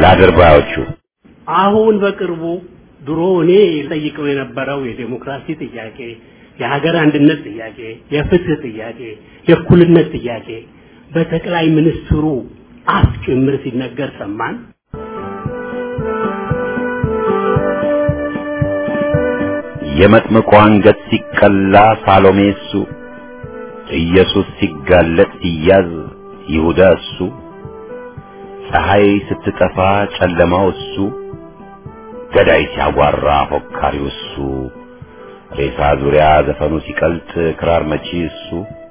ለአድርባዮቹ አሁን በቅርቡ ድሮ እኔ ጠይቀው የነበረው የዴሞክራሲ ጥያቄ፣ የሀገር አንድነት ጥያቄ፣ የፍትህ ጥያቄ፣ የእኩልነት ጥያቄ በጠቅላይ ሚኒስትሩ አፍ ጭምር ሲነገር ሰማን። የመጥምቁ አንገት ሲቀላ ሳሎሜ እሱ፣ ኢየሱስ ሲጋለጥ ሲያዝ ይሁዳ እሱ፣ ፀሐይ ስትጠፋ ጨለማው እሱ፣ ገዳይ ሲያጓራ ፎካሪው እሱ፣ ሬሳ ዙሪያ ዘፈኑ ሲቀልጥ ክራር መቺ እሱ፣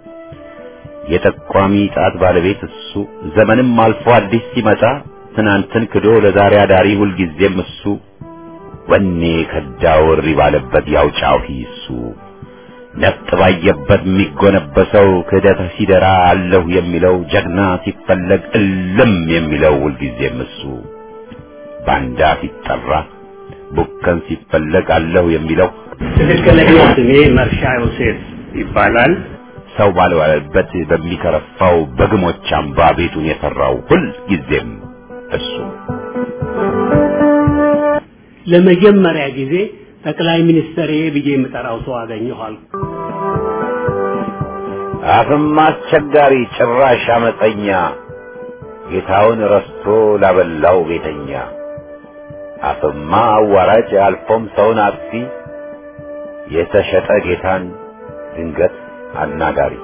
የጠቋሚ ጣት ባለቤት እሱ፣ ዘመንም አልፎ አዲስ ሲመጣ ትናንትን ክዶ ለዛሬ አዳሪ ሁልጊዜም እሱ ወኔ ከዳው እሪ ባለበት ያውጫው ሂሱ ነፍጥ ባየበት የሚጎነበሰው ክህደት ሲደራ አለሁ የሚለው ጀግና ሲፈለግ እልም የሚለው ሁልጊዜም እሱ ባንዳ ሲጠራ ቡከን ሲፈለግ አለሁ የሚለው ትክክለኛ ስሜ መርሻ ዮሴፍ ይባላል። ሰው ባልዋለበት በሚከረፋው በግሞች አምባ ቤቱን የሰራው ሁልጊዜም እሱ ለመጀመሪያ ጊዜ ጠቅላይ ሚኒስትር ብዬ የምጠራው ሰው አገኘኋል። አፍም አስቸጋሪ ጭራሽ አመፀኛ ጌታውን ረስቶ ላበላው ቤተኛ አፍማ አዋራጅ አልፎም ሰውን አጥፊ የተሸጠ ጌታን ድንገት አናጋሪ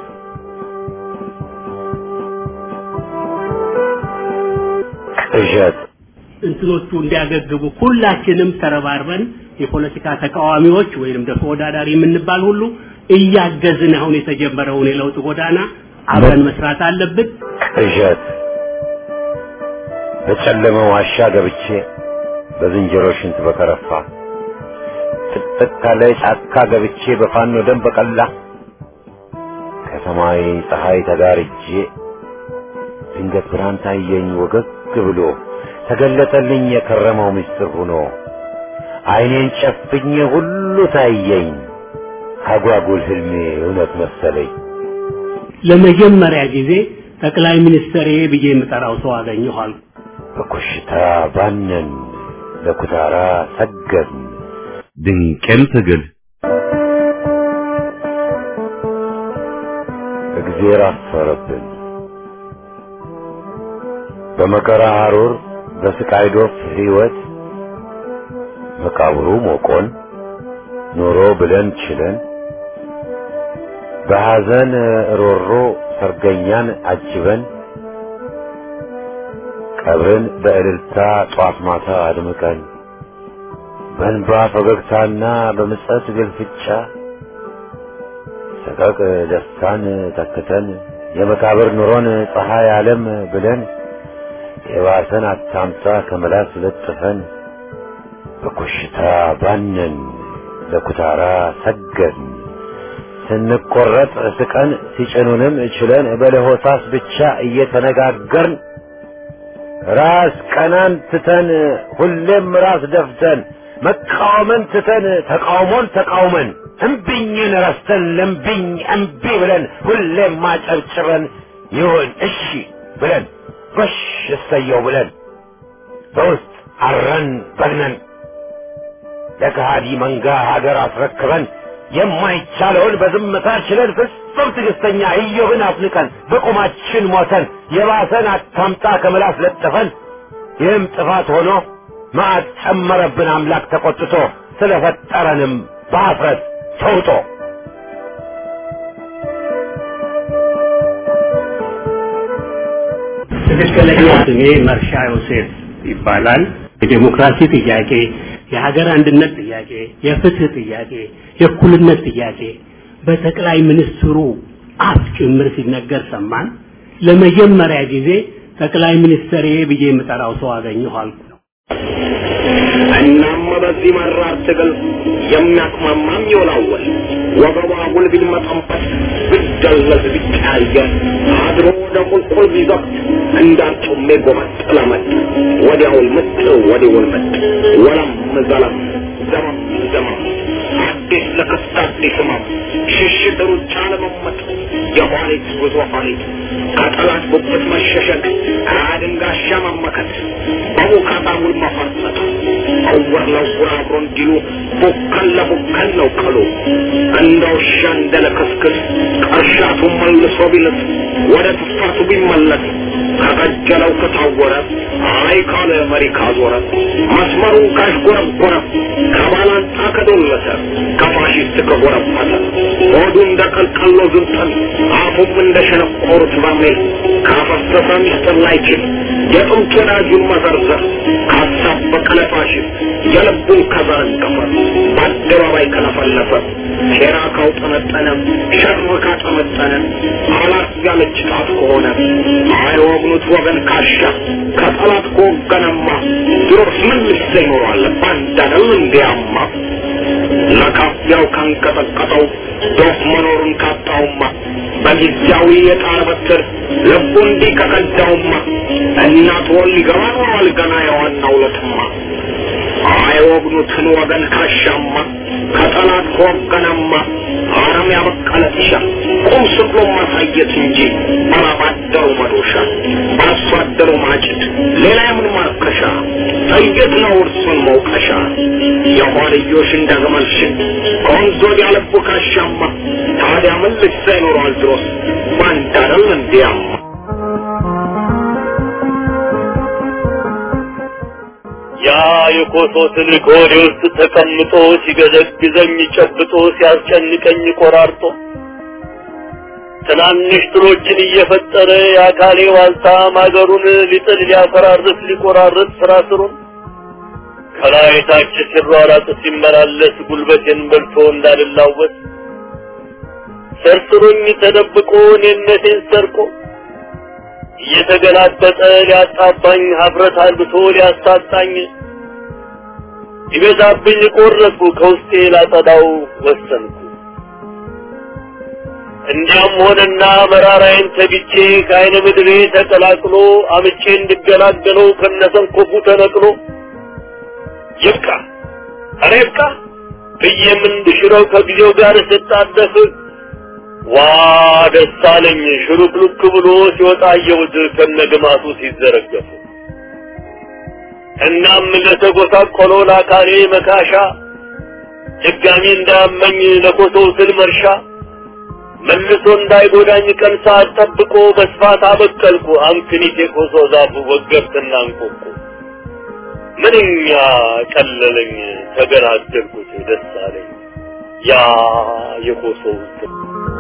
ቅዠት እንትኖቹ እንዲያገግቡ ሁላችንም ተረባርበን የፖለቲካ ተቃዋሚዎች ወይንም ደግሞ ተወዳዳሪ የምንባል ሁሉ እያገዝን አሁን የተጀመረውን የለውጥ ጎዳና አብረን መስራት አለብን። ቅዠት በጨለመ ዋሻ ገብቼ በዝንጀሮ ሽንት በከረፋ ጥቅጥቅ ካለ ጫካ ገብቼ በፋኖ ደም በቀላ ከሰማይ ፀሐይ ተጋርጄ ድንገት ብርሃን ታየኝ ወገግ ብሎ ተገለጠልኝ የከረመው ምስጢር ሆኖ አይኔን ጨፍኜ ሁሉ ታየኝ አጓጉል ህልሜ እውነት መሰለኝ። ለመጀመሪያ ጊዜ ጠቅላይ ሚኒስትር ብዬ የምጠራው ሰው አገኘኋል። በኮሽታ ባነን ለኩታራ ሰገድን ድንቅም ትግል እግዜር አፈረብን በመከራ ሐሩር በስቃይ ዶፍ ሕይወት መቃብሩ ሞቆን ኖሮ ብለን ችለን በሐዘን ሮሮ ሰርገኛን አጅበን ቀብርን በእልልታ ጧት ማታ አድምቀን በእንባ ፈገግታና በምጸት ግልፍጫ ሰቀቅ ደስታን ተክተን የመቃብር ኑሮን ፀሐይ ዓለም ብለን የባሰን አታምጣ ከመላስ ለጥፈን በኮሽታ ባነን ለኩታራ ሰገድን ስንቆረጥ ስቀን ሲጭኑንም ችለን በለሆሳስ ብቻ እየተነጋገርን ራስ ቀናን ትተን ሁሌም ራስ ደፍተን መቃወምን ትተን ተቃውሞን ተቃውመን እምቢኝን ረስተን ለምቢኝ እምቢ ብለን ሁሌም ማጨብጭበን ይሁን እሺ ብለን ጎሽ እሰየው ብለን በውስጥ አረን በግነን ለከሃዲ መንጋ ሀገር አስረክበን የማይቻለውን በዝምታ ችለን ፍጹም ትዕግስተኛ ኢዮብን አፍንቀን በቁማችን ሞተን የባሰን አታምጣ ከምላስ ለጥፈን ይህም ጥፋት ሆኖ መዓት ጨመረብን አምላክ ተቆጥቶ ስለፈጠረንም በአፍረት ተውጦ ትክክለኛ ስሜ መርሻ ዮሴፍ ይባላል። የዴሞክራሲ ጥያቄ፣ የሀገር አንድነት ጥያቄ፣ የፍትህ ጥያቄ፣ የእኩልነት ጥያቄ በጠቅላይ ሚኒስትሩ አፍ ጭምር ሲነገር ሰማን። ለመጀመሪያ ጊዜ ጠቅላይ ሚኒስትር ብዬ የምጠራው ሰው አገኘኋል። እናም በዚህ መራር ትግል የሚያቅማማም ይወላወል ወገቧ ጉልቢል መጠንበት ብደለዝ ቢቀያየር አድሮ ወደ ቁልቁል ቢዘቅት እንዳርጩሜ ጎመጥ ለመጥ ወዲያውል ምጥ ወዲውል ምጥ ወለም ዘለም ዘመም ዘመም አዲስ ለክስት አዲስ ህመም ሽሽት ሩጫ ለመመጥ የኋላ ኋሊት ጉዞ ኋሊት ከጠላት ጉብት መሸሸግ አድንጋሻ መመከት በሙካታ ውል መፈርጠጥ እውር ለውር አብሮ እንዲሉ ቡከን ለቡከን ነው ቀሉ እንደ ውሻ እንደ ለክስክስ ቀርሻቱ መልሶ ቢልስ ወደ ትፋቱ ቢመለስ ከቀጀለው ከታወረ አይ ካለ መሪ ካዞረ መስመሩን ካሽጎረጎረ ከባላንጣ ከዶለተ ከፋሽስት ከጎረፈተ ሆዱ እንደ ቀልቀሎ ዝንጠል አፉም እንደ ሸነቆሩት በርሜል ካፈሰሰ ሚስጥር ላይችል የጥንት ወዳጁን መዘርዘር ካሳበቀ ለፋሽስት የልቡን ከዘረገፈ በአደባባይ ከለፈለፈ ሴራ ካውጠነጠነ ሸር ካጠመጠነ አላት ያለች ጣት ከሆነ አይወግኑት ወገን ካሻ ከጠላት ከወገነማ ድሮስ ምን ልሰ ይኖራል ባንዳነው እንዲያማ ለካፊያው ካንቀጠቀጠው ዶፍ መኖሩን ካጣውማ በጊዜያዊ የጣር በትር ልቡ እንዲህ ከከዳውማ እናት ወል ሊገባ ኖሯል ገና የዋናው ለትማ አይወግኑትን ወገን ካሻማ ከጠላት ከወገነማ አረም ያበቀለ ጢሻ ቁም ስቅሎ ማሳየት እንጂ ባላባደሩ መዶሻ በአርሶ አደሩ ማጭድ ሌላ የምን ማርከሻ ጥይት ነው እርሱን መውቀሻ የኋልዮሽ እንደ ግመል ሽን ከወንዝ ወዲያ ልቡ ካሻማ ታዲያ ምን ልሳ ይኖረዋል ድሮስ ባንዳረል እንዲያማ ያ የኮሶ ትልቅ ሆዴ ውስጥ ተቀምጦ ሲገዘግዘኝ ጨብጦ ሲያስጨንቀኝ ቆራርጦ ትናንሽ ትሎችን እየፈጠረ የአካሌ ዋልታ ማገሩን ሊጥል ሊያፈራርስ ሊቆራርጥ ስራ ስሩን ከላይ ታች ሲሯራጥ ሲመላለስ ጉልበቴን በልቶ እንዳልላወስ ሰርስሮኝ ተደብቆ እኔነቴን ሰርቆ እየተገላበጠ ሊያጣባኝ ሀፍረት አልብቶ ሊያሳጣኝ ይበዛብኝ ቆረጥኩ ከውስጤ ላጸዳው ወሰንኩ። እንዲያም ሆነና መራራዬን ተግቼ ከአይነ ምድሬ ተቀላቅሎ አምቼ እንድገላገለው ከነሰንኮፉ ተነቅሎ ይብቃ ኧረ ይብቃ ብዬም እንድሽረው ከጊዜው ጋር ስጣደፍ ዋ ደስ አለኝ ሽሩክሉክ ብሎ ሲወጣ አየሁት ከነግማቱ ሲዘረገፉ። እናም ለተጎሳቆለው ለአካሌ መካሻ ድጋሚ እንዳያመኝ ለኮሶው ስል መርሻ መልሶ እንዳይጎዳኝ ቀን ሰዓት ጠብቆ በስፋት አበቀልኩ አምክኒት የኮሶ ዛፉ ወገብትና እንቆቁ ምንኛ ቀለለኝ ተገላገልኩት ደስ አለኝ ያ የኮሶው ስል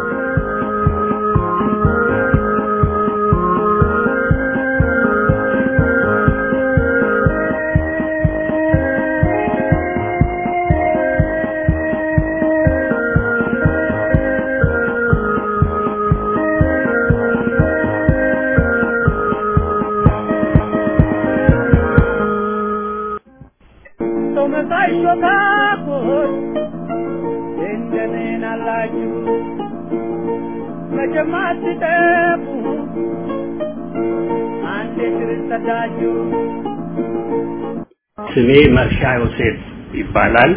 ሰው መሳይ ሾካኮች እንደምን አላችሁ? መቼም አትጠፉ አንዴ ስር ሰዳችሁ ስሜ መርሻ ዮሴፍ ይባላል።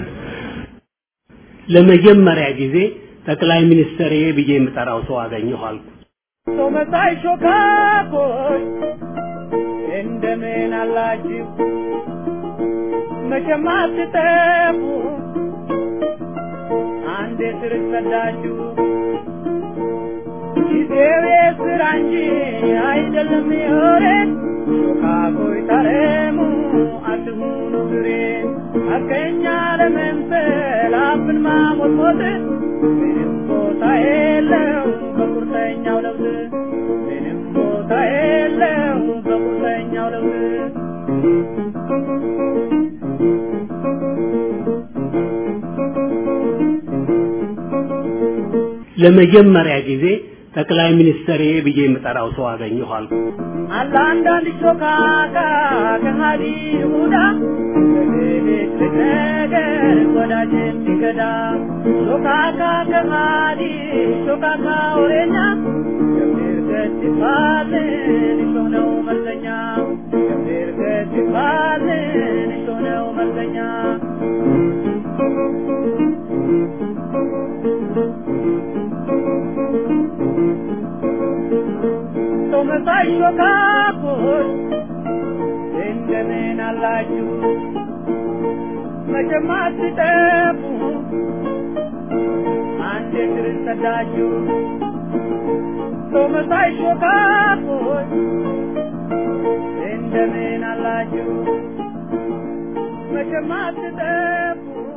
ለመጀመሪያ ጊዜ ጠቅላይ ሚኒስትር ብዬ የምጠራው ሰው አገኘሁ አልኩ። ሰው መሳይ ሾካኮች እንደምን አላችሁ? መቼም አትጠፉ አንዴ ስር ሰዳችሁ ጊዜው የስራ እንጂ አይደለም የወሬን ሾካኮይ ታረሙ አትሁኑ ግሬን አገኛ ለመምሰል አፍን ማሞትሞት ምንም ቦታ የለው በቁርጠኛው ለውጥ ምንም ቦታ የለው በቁርጠኛው ለውጥ ለመጀመሪያ ጊዜ ጠቅላይ ሚኒስትር ብዬ የምጠራው ሰው አገኘሁ አልኩ። አለ አንዳንድ ሾካካ ከሃዲ ይሁዳ በሌሊት ነገር ወዳጅ የሚገዳ ሾካካ ከሃዲ ሾካካ ወሬኛ ገብር ገት ይባልን እሾህ ነው መርዘኛ ገብር ገት ይባልን እሾህ ነው መርዘኛ ሾካኮች እንደምን አላችሁ መቼም አትጠፉ አንድ እግር ሰዳችሁ ሰው መሳይ ሾካኮች እንደምን አላችሁ መቼም አትጠፉ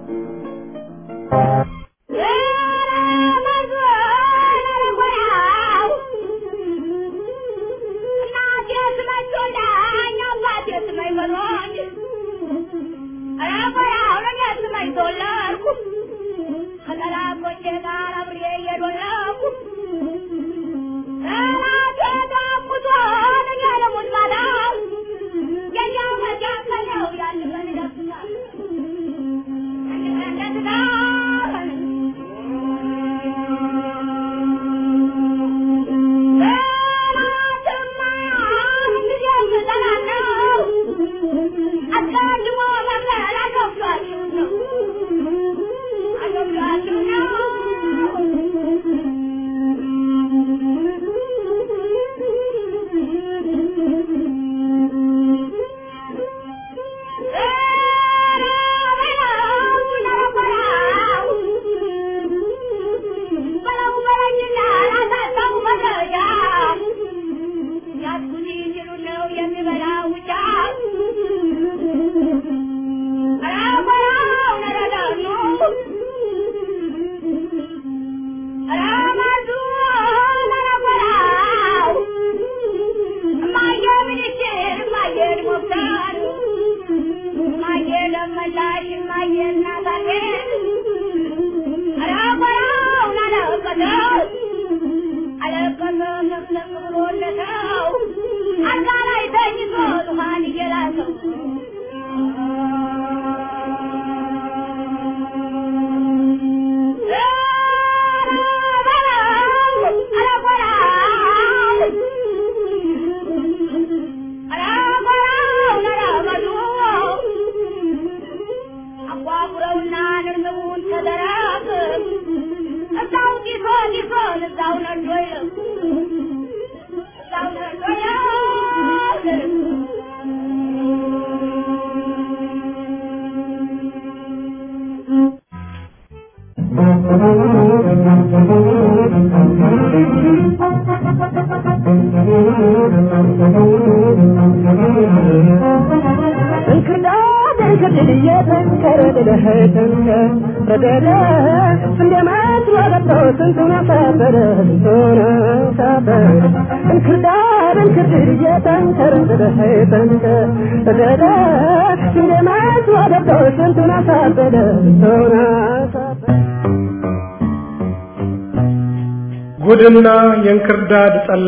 ጉድና የእንክርዳድ ጠላ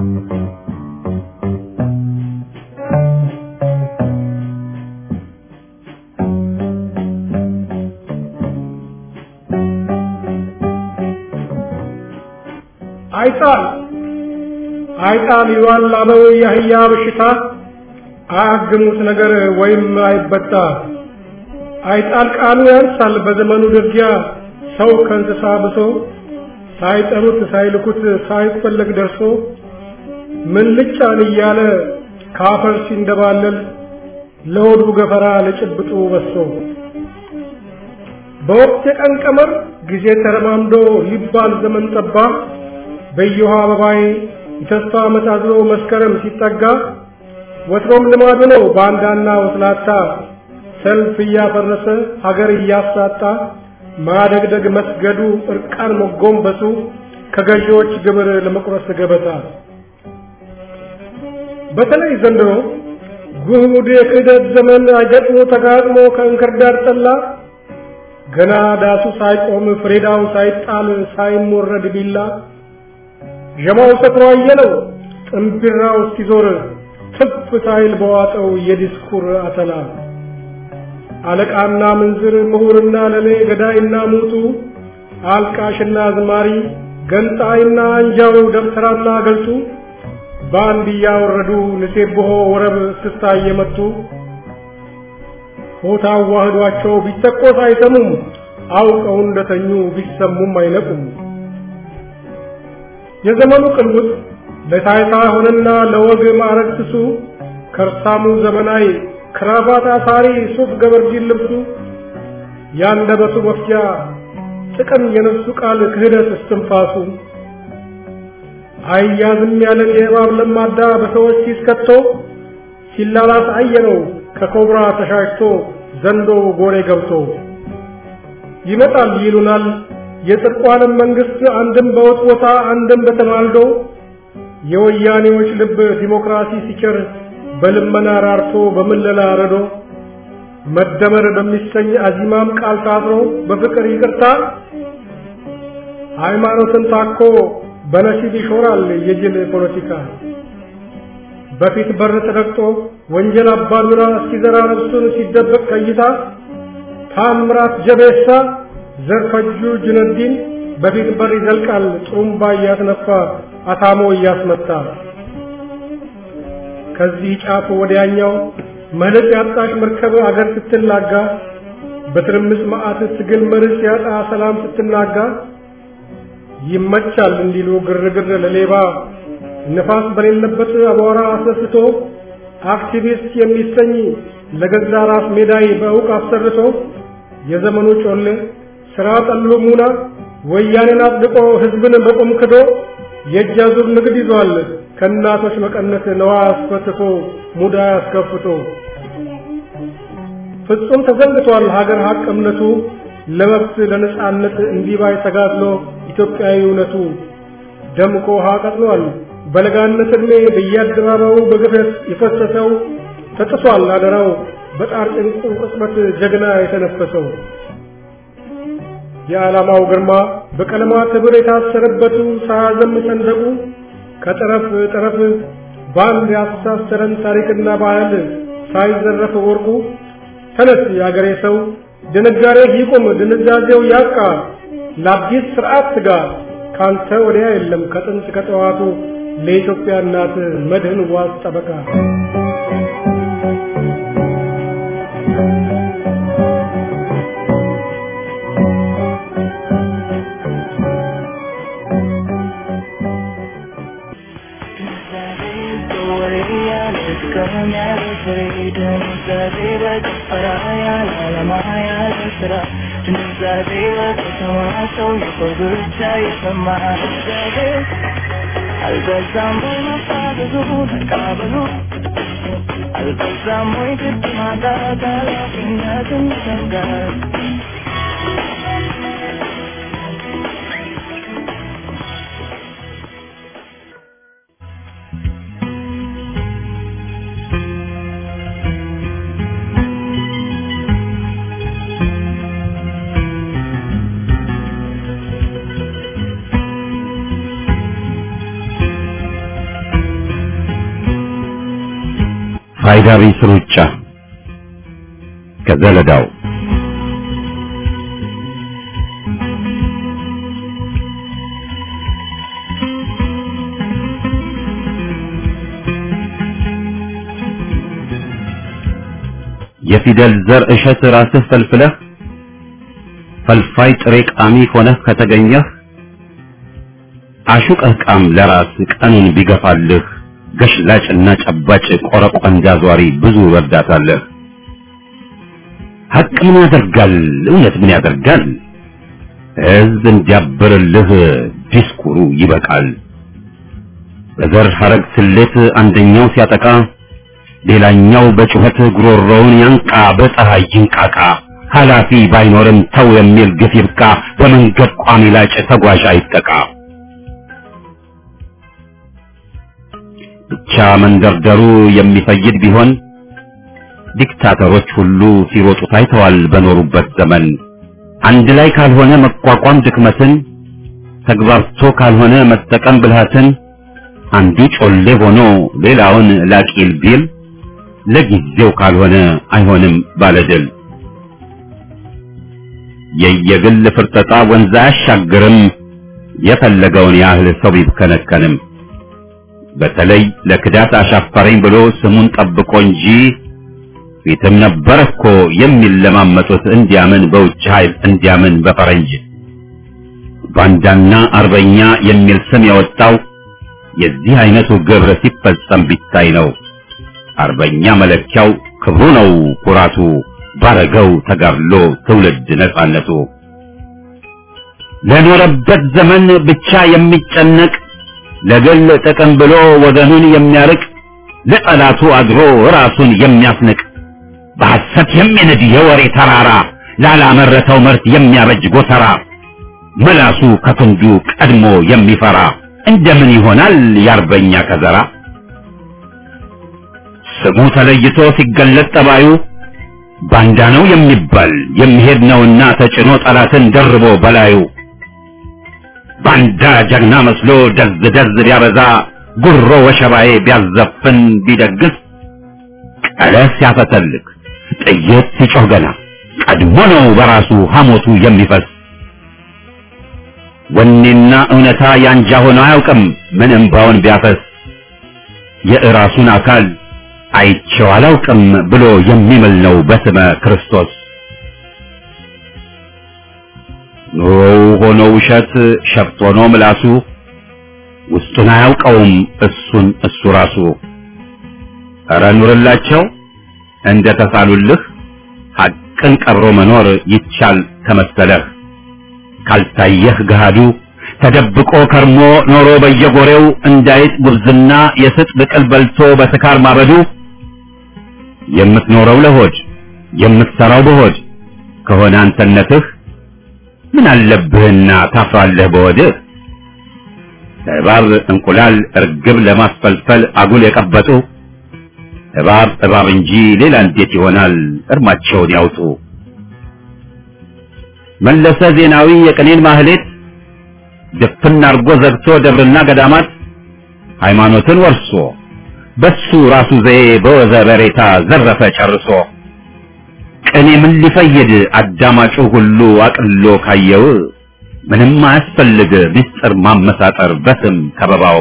አይጣል አይጣል ይሏል አበው የአህያ በሽታ አያግሙት ነገር ወይም አይበጣ አይጣል ቃሉ ያንሳል በዘመኑ ድርጊያ ሰው ከእንስሳ ብሶ ሳይጠሩት ሳይልኩት ሳይፈለግ ደርሶ ምን ልጫን እያለ ካፈር ሲንደባለል ለሆዱ ገፈራ ለጭብጡ በሶ በወቅት የቀን ቀመር ጊዜ ተረማምዶ ሊባል ዘመን ጠባ በየውሃ አበባዬ የተስፋ መሳዝሎ መስከረም ሲጠጋ ወትሮም ልማዱ ነው ባንዳና ወስላታ ሰልፍ እያፈረሰ ሀገር እያሳጣ ማደግደግ መስገዱ እርቃን መጎንበሱ ከገዢዎች ግብር ለመቁረስ ገበታ በተለይ ዘንድሮ ጉድ የክህደት ዘመን ገጥሞ ተጋጥሞ ከእንክርዳድ ጠላ ገና ዳሱ ሳይቆም ፍሬዳው ሳይጣል ሳይሞረድ ቢላ ዠማው ሰክሮ አየለው ጥንቢራው እስኪዞር ትፍ ሳይል በዋጠው የዲስኩር አተላ አለቃና ምንዝር ምሁርና ለሌ ገዳይና ሙቱ አልቃሽና አዝማሪ ገንጣይና አንጃው ደብተራና ገልጡ በአንድ እያወረዱ ንሴብሖ ወረብ እስክስታ እየመቱ ሆታ አዋህዷቸው ቢተቆስ አይሰሙም አውቀው እንደተኙ ቢሰሙም አይነቁም። የዘመኑ ቅልውጥ ለታይታ ሆነና ለወግ ማዕረግ ስሱ ከርሳሙ ዘመናዊ ክራባት አሳሪ ሱፍ ገበርጂን ልብሱ ያንደበቱ መፍጃ ጥቅም የነሱ ቃል ክህደት እስትንፋሱ አያዝም ያለን የእባብ ለማዳ በሰዎች ሲስከቶ ሲላላስ አየነው ከኮብራ ተሻሽቶ ዘንዶ ጎሬ ገብቶ ይመጣል ይሉናል የጽድቋንም መንግስት አንድም በወጥ ቦታ አንድም በተማልዶ የወያኔዎች ልብ ዲሞክራሲ ሲቸር በልመና ራርቶ በምለላ ረዶ መደመር በሚሰኝ አዚማም ቃል ታስሮ በፍቅር ይቅርታ ሃይማኖትን ታኮ በነሲብ ይሾራል የጅል ፖለቲካ በፊት በር ተረግጦ ወንጀል አባዱራ እስኪዘራ ነፍሱን ሲደበቅ ከይታ ታምራት ጀቤሳ ዘርፈጁ ጁነዲን በፊት በር ይዘልቃል ጥሩምባ እያስነፋ አታሞ እያስመታ ከዚህ ጫፍ ወዲያኛው መልክ ያጣሽ መርከብ አገር ስትላጋ በትርምስ መዓት ትግል መርስ ያጣ ሰላም ስትናጋ ይመቻል እንዲሉ ግርግር ለሌባ ነፋስ በሌለበት አቧራ አስነስቶ አክቲቪስት የሚሰኝ ለገዛ ራስ ሜዳይ በእውቅ አሰርቶ የዘመኑ ጮሌ ስራ ጠሉ ሙና ወያኔን አጽድቆ ህዝብን በቁም ክዶ የእጅ አዙር ንግድ ይዟል ከእናቶች መቀነት ነዋ አስፈትቶ ሙዳ አስከፍቶ ፍጹም ተዘንግቷል ሀገር ሀቅ እምነቱ ለመብት ለነጻነት እንዲባይ ተጋድሎ ኢትዮጵያዊ እውነቱ ደምቆ ውሃ ቀጥሏል በለጋነት ዕድሜ በየአደባባዩ በግፈት የፈሰሰው ተጥሷል አደራው በጣር ጭንቁ ቅጽበት ጀግና የተነፈሰው የዓላማው ግርማ በቀለማት ህብር የታሰረበቱ ሳያዘም ሰንደቁ ከጠረፍ ጠረፍ በአንድ ያስተሳሰረን ታሪክና ባህል ሳይዘረፍ ወርቁ ተነስ የአገሬ ሰው ድንጋሬ ይቁም ድንዛዜው ያቃ ለአዲስ ስርዓት ትጋ ካንተ ወዲያ የለም ከጥንት ከጠዋቱ ለኢትዮጵያ እናት መድህን ዋስ ጠበቃ አልበዛም ወይ መፋዘዙ መቃበሉ አልበዛም ወይ ግድ ማጣት ኃላፊነትን ይሰጋል ፋይዳ ቢስ ሩጫ ከዘለዳው የፊደል ዘር እሸት ራስህ ፈልፍለህ ፈልፋይ ጥሬ ቃሚ ሆነህ ከተገኘህ አሹቀህ ቃም ለራስ ቀኑን ቢገፋልህ ገሽላጭና ጨባጭ ቆረቆንዳ ዟሪ ብዙ ረዳታለህ። ሀቅ ምን ያደርጋል? እውነት ምን ያደርጋል? ሕዝብ እንዲያብርልህ ዲስኩሩ ይበቃል። በዘር ሐረግ ስሌት አንደኛው ሲያጠቃ ሌላኛው በጩኸት ጉሮሮውን ያንቃ፣ በፀሐይ ይንቃቃ። ኃላፊ ባይኖርም ተው የሚል ግፍ ይብቃ። በመንገድ ቋሚ ላጭ ተጓዥ አይጠቃ። ብቻ መንደርደሩ የሚፈይድ ቢሆን ዲክታተሮች ሁሉ ሲሮጡ ታይተዋል በኖሩበት ዘመን። አንድ ላይ ካልሆነ መቋቋም ድክመትን፣ ተግባርቶ ካልሆነ መጠቀም ብልሃትን፣ አንዱ ጮሌ ሆኖ ሌላውን ላቂል ቢል ለጊዜው ካልሆነ አይሆንም ባለድል። የየግል ፍርጠጣ ወንዝ አያሻግርም የፈለገውን ያህል ሰው ቢብከነከንም። በተለይ ለክዳት አሻፈረኝ ብሎ ስሙን ጠብቆ እንጂ ፊትም ነበር እኮ የሚለማመጡት እንዲያምን በውጭ ኃይል እንዲያምን በፈረንጅ ባንዳና አርበኛ የሚል ስም ያወጣው የዚህ አይነቱ ግብር ሲፈጸም ቢታይ ነው። አርበኛ መለኪያው ክብሩ ነው ኩራቱ፣ ባረገው ተጋድሎ ትውልድ ነጻነቱ። ለኖረበት ዘመን ብቻ የሚጨነቅ ለግል ጥቅም ብሎ ወገኑን የሚያርቅ ለጠላቱ አድሮ ራሱን የሚያስንቅ በሐሰት የሚንድ የወሬ ተራራ ላላመረተው ምርት የሚያበጅ ጎተራ መላሱ ከክንዱ ቀድሞ የሚፈራ እንደምን ይሆናል የአርበኛ ከዘራ? ስሙ ተለይቶ ሲገለጥ ጠባዩ ባንዳ ነው የሚባል የሚሄድ ነውና ተጭኖ ጠላትን ደርቦ በላዩ ባንዳ ጀግና መስሎ ደዝ ደዝ ቢያበዛ ጉሮ ወሸባዬ ቢያዘፍን ቢደግስ ቀለስ ሲያፈተልክ ጥይት ሲጮህ ገና ቀድሞ ነው በራሱ ሐሞቱ የሚፈስ ወኔና እውነታ ያንጃ ሆኖ አያውቅም ምን እምባውን ቢያፈስ የእራሱን አካል አይቼው አላውቅም ብሎ የሚምል ነው በስመ ክርስቶስ። ኑሮው ሆኖ ውሸት ሸፍት ሆኖ ምላሱ ውስጡን አያውቀውም እሱን እሱ ራሱ። ኧረ ኑርላቸው እንደ ተሳሉልህ ሐቅን ቀብሮ መኖር ይቻል ተመሰለህ። ካልታየህ ገሃዱ ተደብቆ ከርሞ ኖሮ በየጎሬው እንዳይጥ ጉብዝና የስጥ ብቅል በልቶ በስካር ማበዱ የምትኖረው ለሆድ የምትሰራው በሆድ ከሆነ አንተነትህ ምን አለብህና ታፍራለህ በወድህ እባብ እንቁላል እርግብ ለማስፈልፈል አጉል የቀበጡ እባብ እባብ እንጂ ሌላ እንዴት ይሆናል እርማቸውን ያውጡ መለሰ ዜናዊ የቅኔን ማህሌት ድፍን አርጎ ዘግቶ ደብርና ገዳማት ሃይማኖትን ወርሶ በሱ ራሱ ዘዬ በወዘ በሬታ ዘረፈ ጨርሶ ቅኔ ምን ሊፈይድ አዳማጩ ሁሉ አቅሎ ካየው ምንም አያስፈልግ ምስጢር ማመሳጠር በስም ከበባው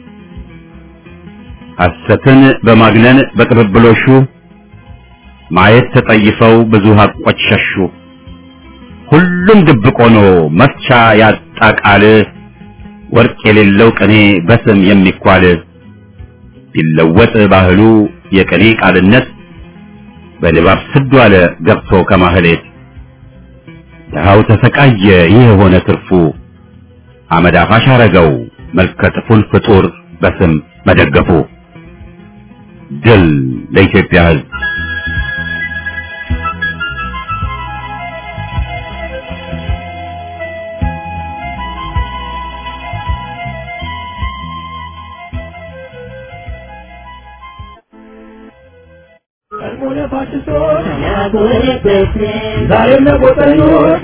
ሐሰትን በማግነን በቅብብሎሹ ማየት ተጠይፈው ብዙ ሀቆች ሸሹ ሁሉም ድብቅ ሆኖ መፍቻ ያጣ ቃል ወርቅ የሌለው ቅኔ በስም የሚኳል ቢለወጥ ባህሉ የቅኔ ቃልነት በድባብ ስዱ አለ ገብቶ ከማህሌት ድሃው ተሰቃየ ይህ የሆነ ትርፉ አመድ አፋሽ አረገው መልከ ጥፉን ፍጡር በስም መደገፉ ድል ለኢትዮጵያ ሕዝብ ዛሬም ለቆጠኞች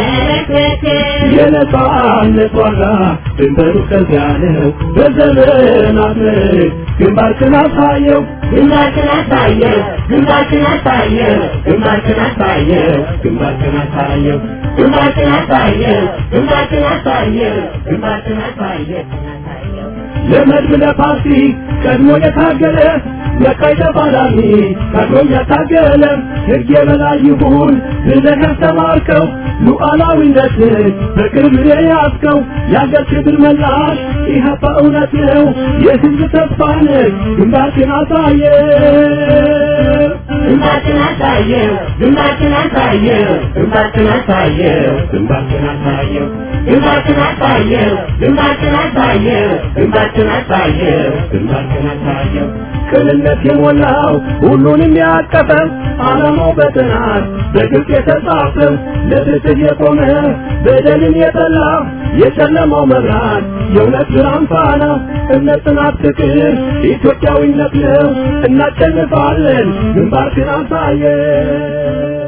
የነጻነት ዋጋ ድንበሩ ከዚያ ነው። በዘመናት ምርክ ግንባርክን አሳየው ግንባርክን አሳየው ግንባርክን አሳየው ግንባርክን አሳየው ግንባርክን አሳየው ግንባርክን አሳየው ግንባርክን አሳየው ግንባርክን አሳየው ለመድብ ለፓርቲ ቀድሞ የታገለ ለቀይ ተፋላሚ ቀድሞ ያታገለ ሕግ የበላይ ይሁን ብለህ ያስተማርከው ሉዓላዊነትን በቅርብ የያዝከው የአገር ክብር መላሽ ኢህአፓ እውነት ነው የሕዝብ ተስፋ ነህ ግንባርክን አሳየ ግንባርክን አሳየው ግንባርክን አሳየው ግንባርክን አሳየው ግንባርክን አሳየው ግንባርክን አሳየው ግንባርክን አሳየው ግንባርክን አሳየው ግንባርክን አሳየው ቅንነት የሞላው ሁሉንም ያቀፈ ዓላማው በጥናት በግልጽ የተጻፈ ለፍትህ የቆመ በደልን የጠላ የጨለማው መብራት የእውነት ብርሃን ፋና እምነት፣ ጽናት፣ ፍቅር ኢትዮጵያዊነት ነው። እናሸንፋለን። ግንባርክን አሳየን።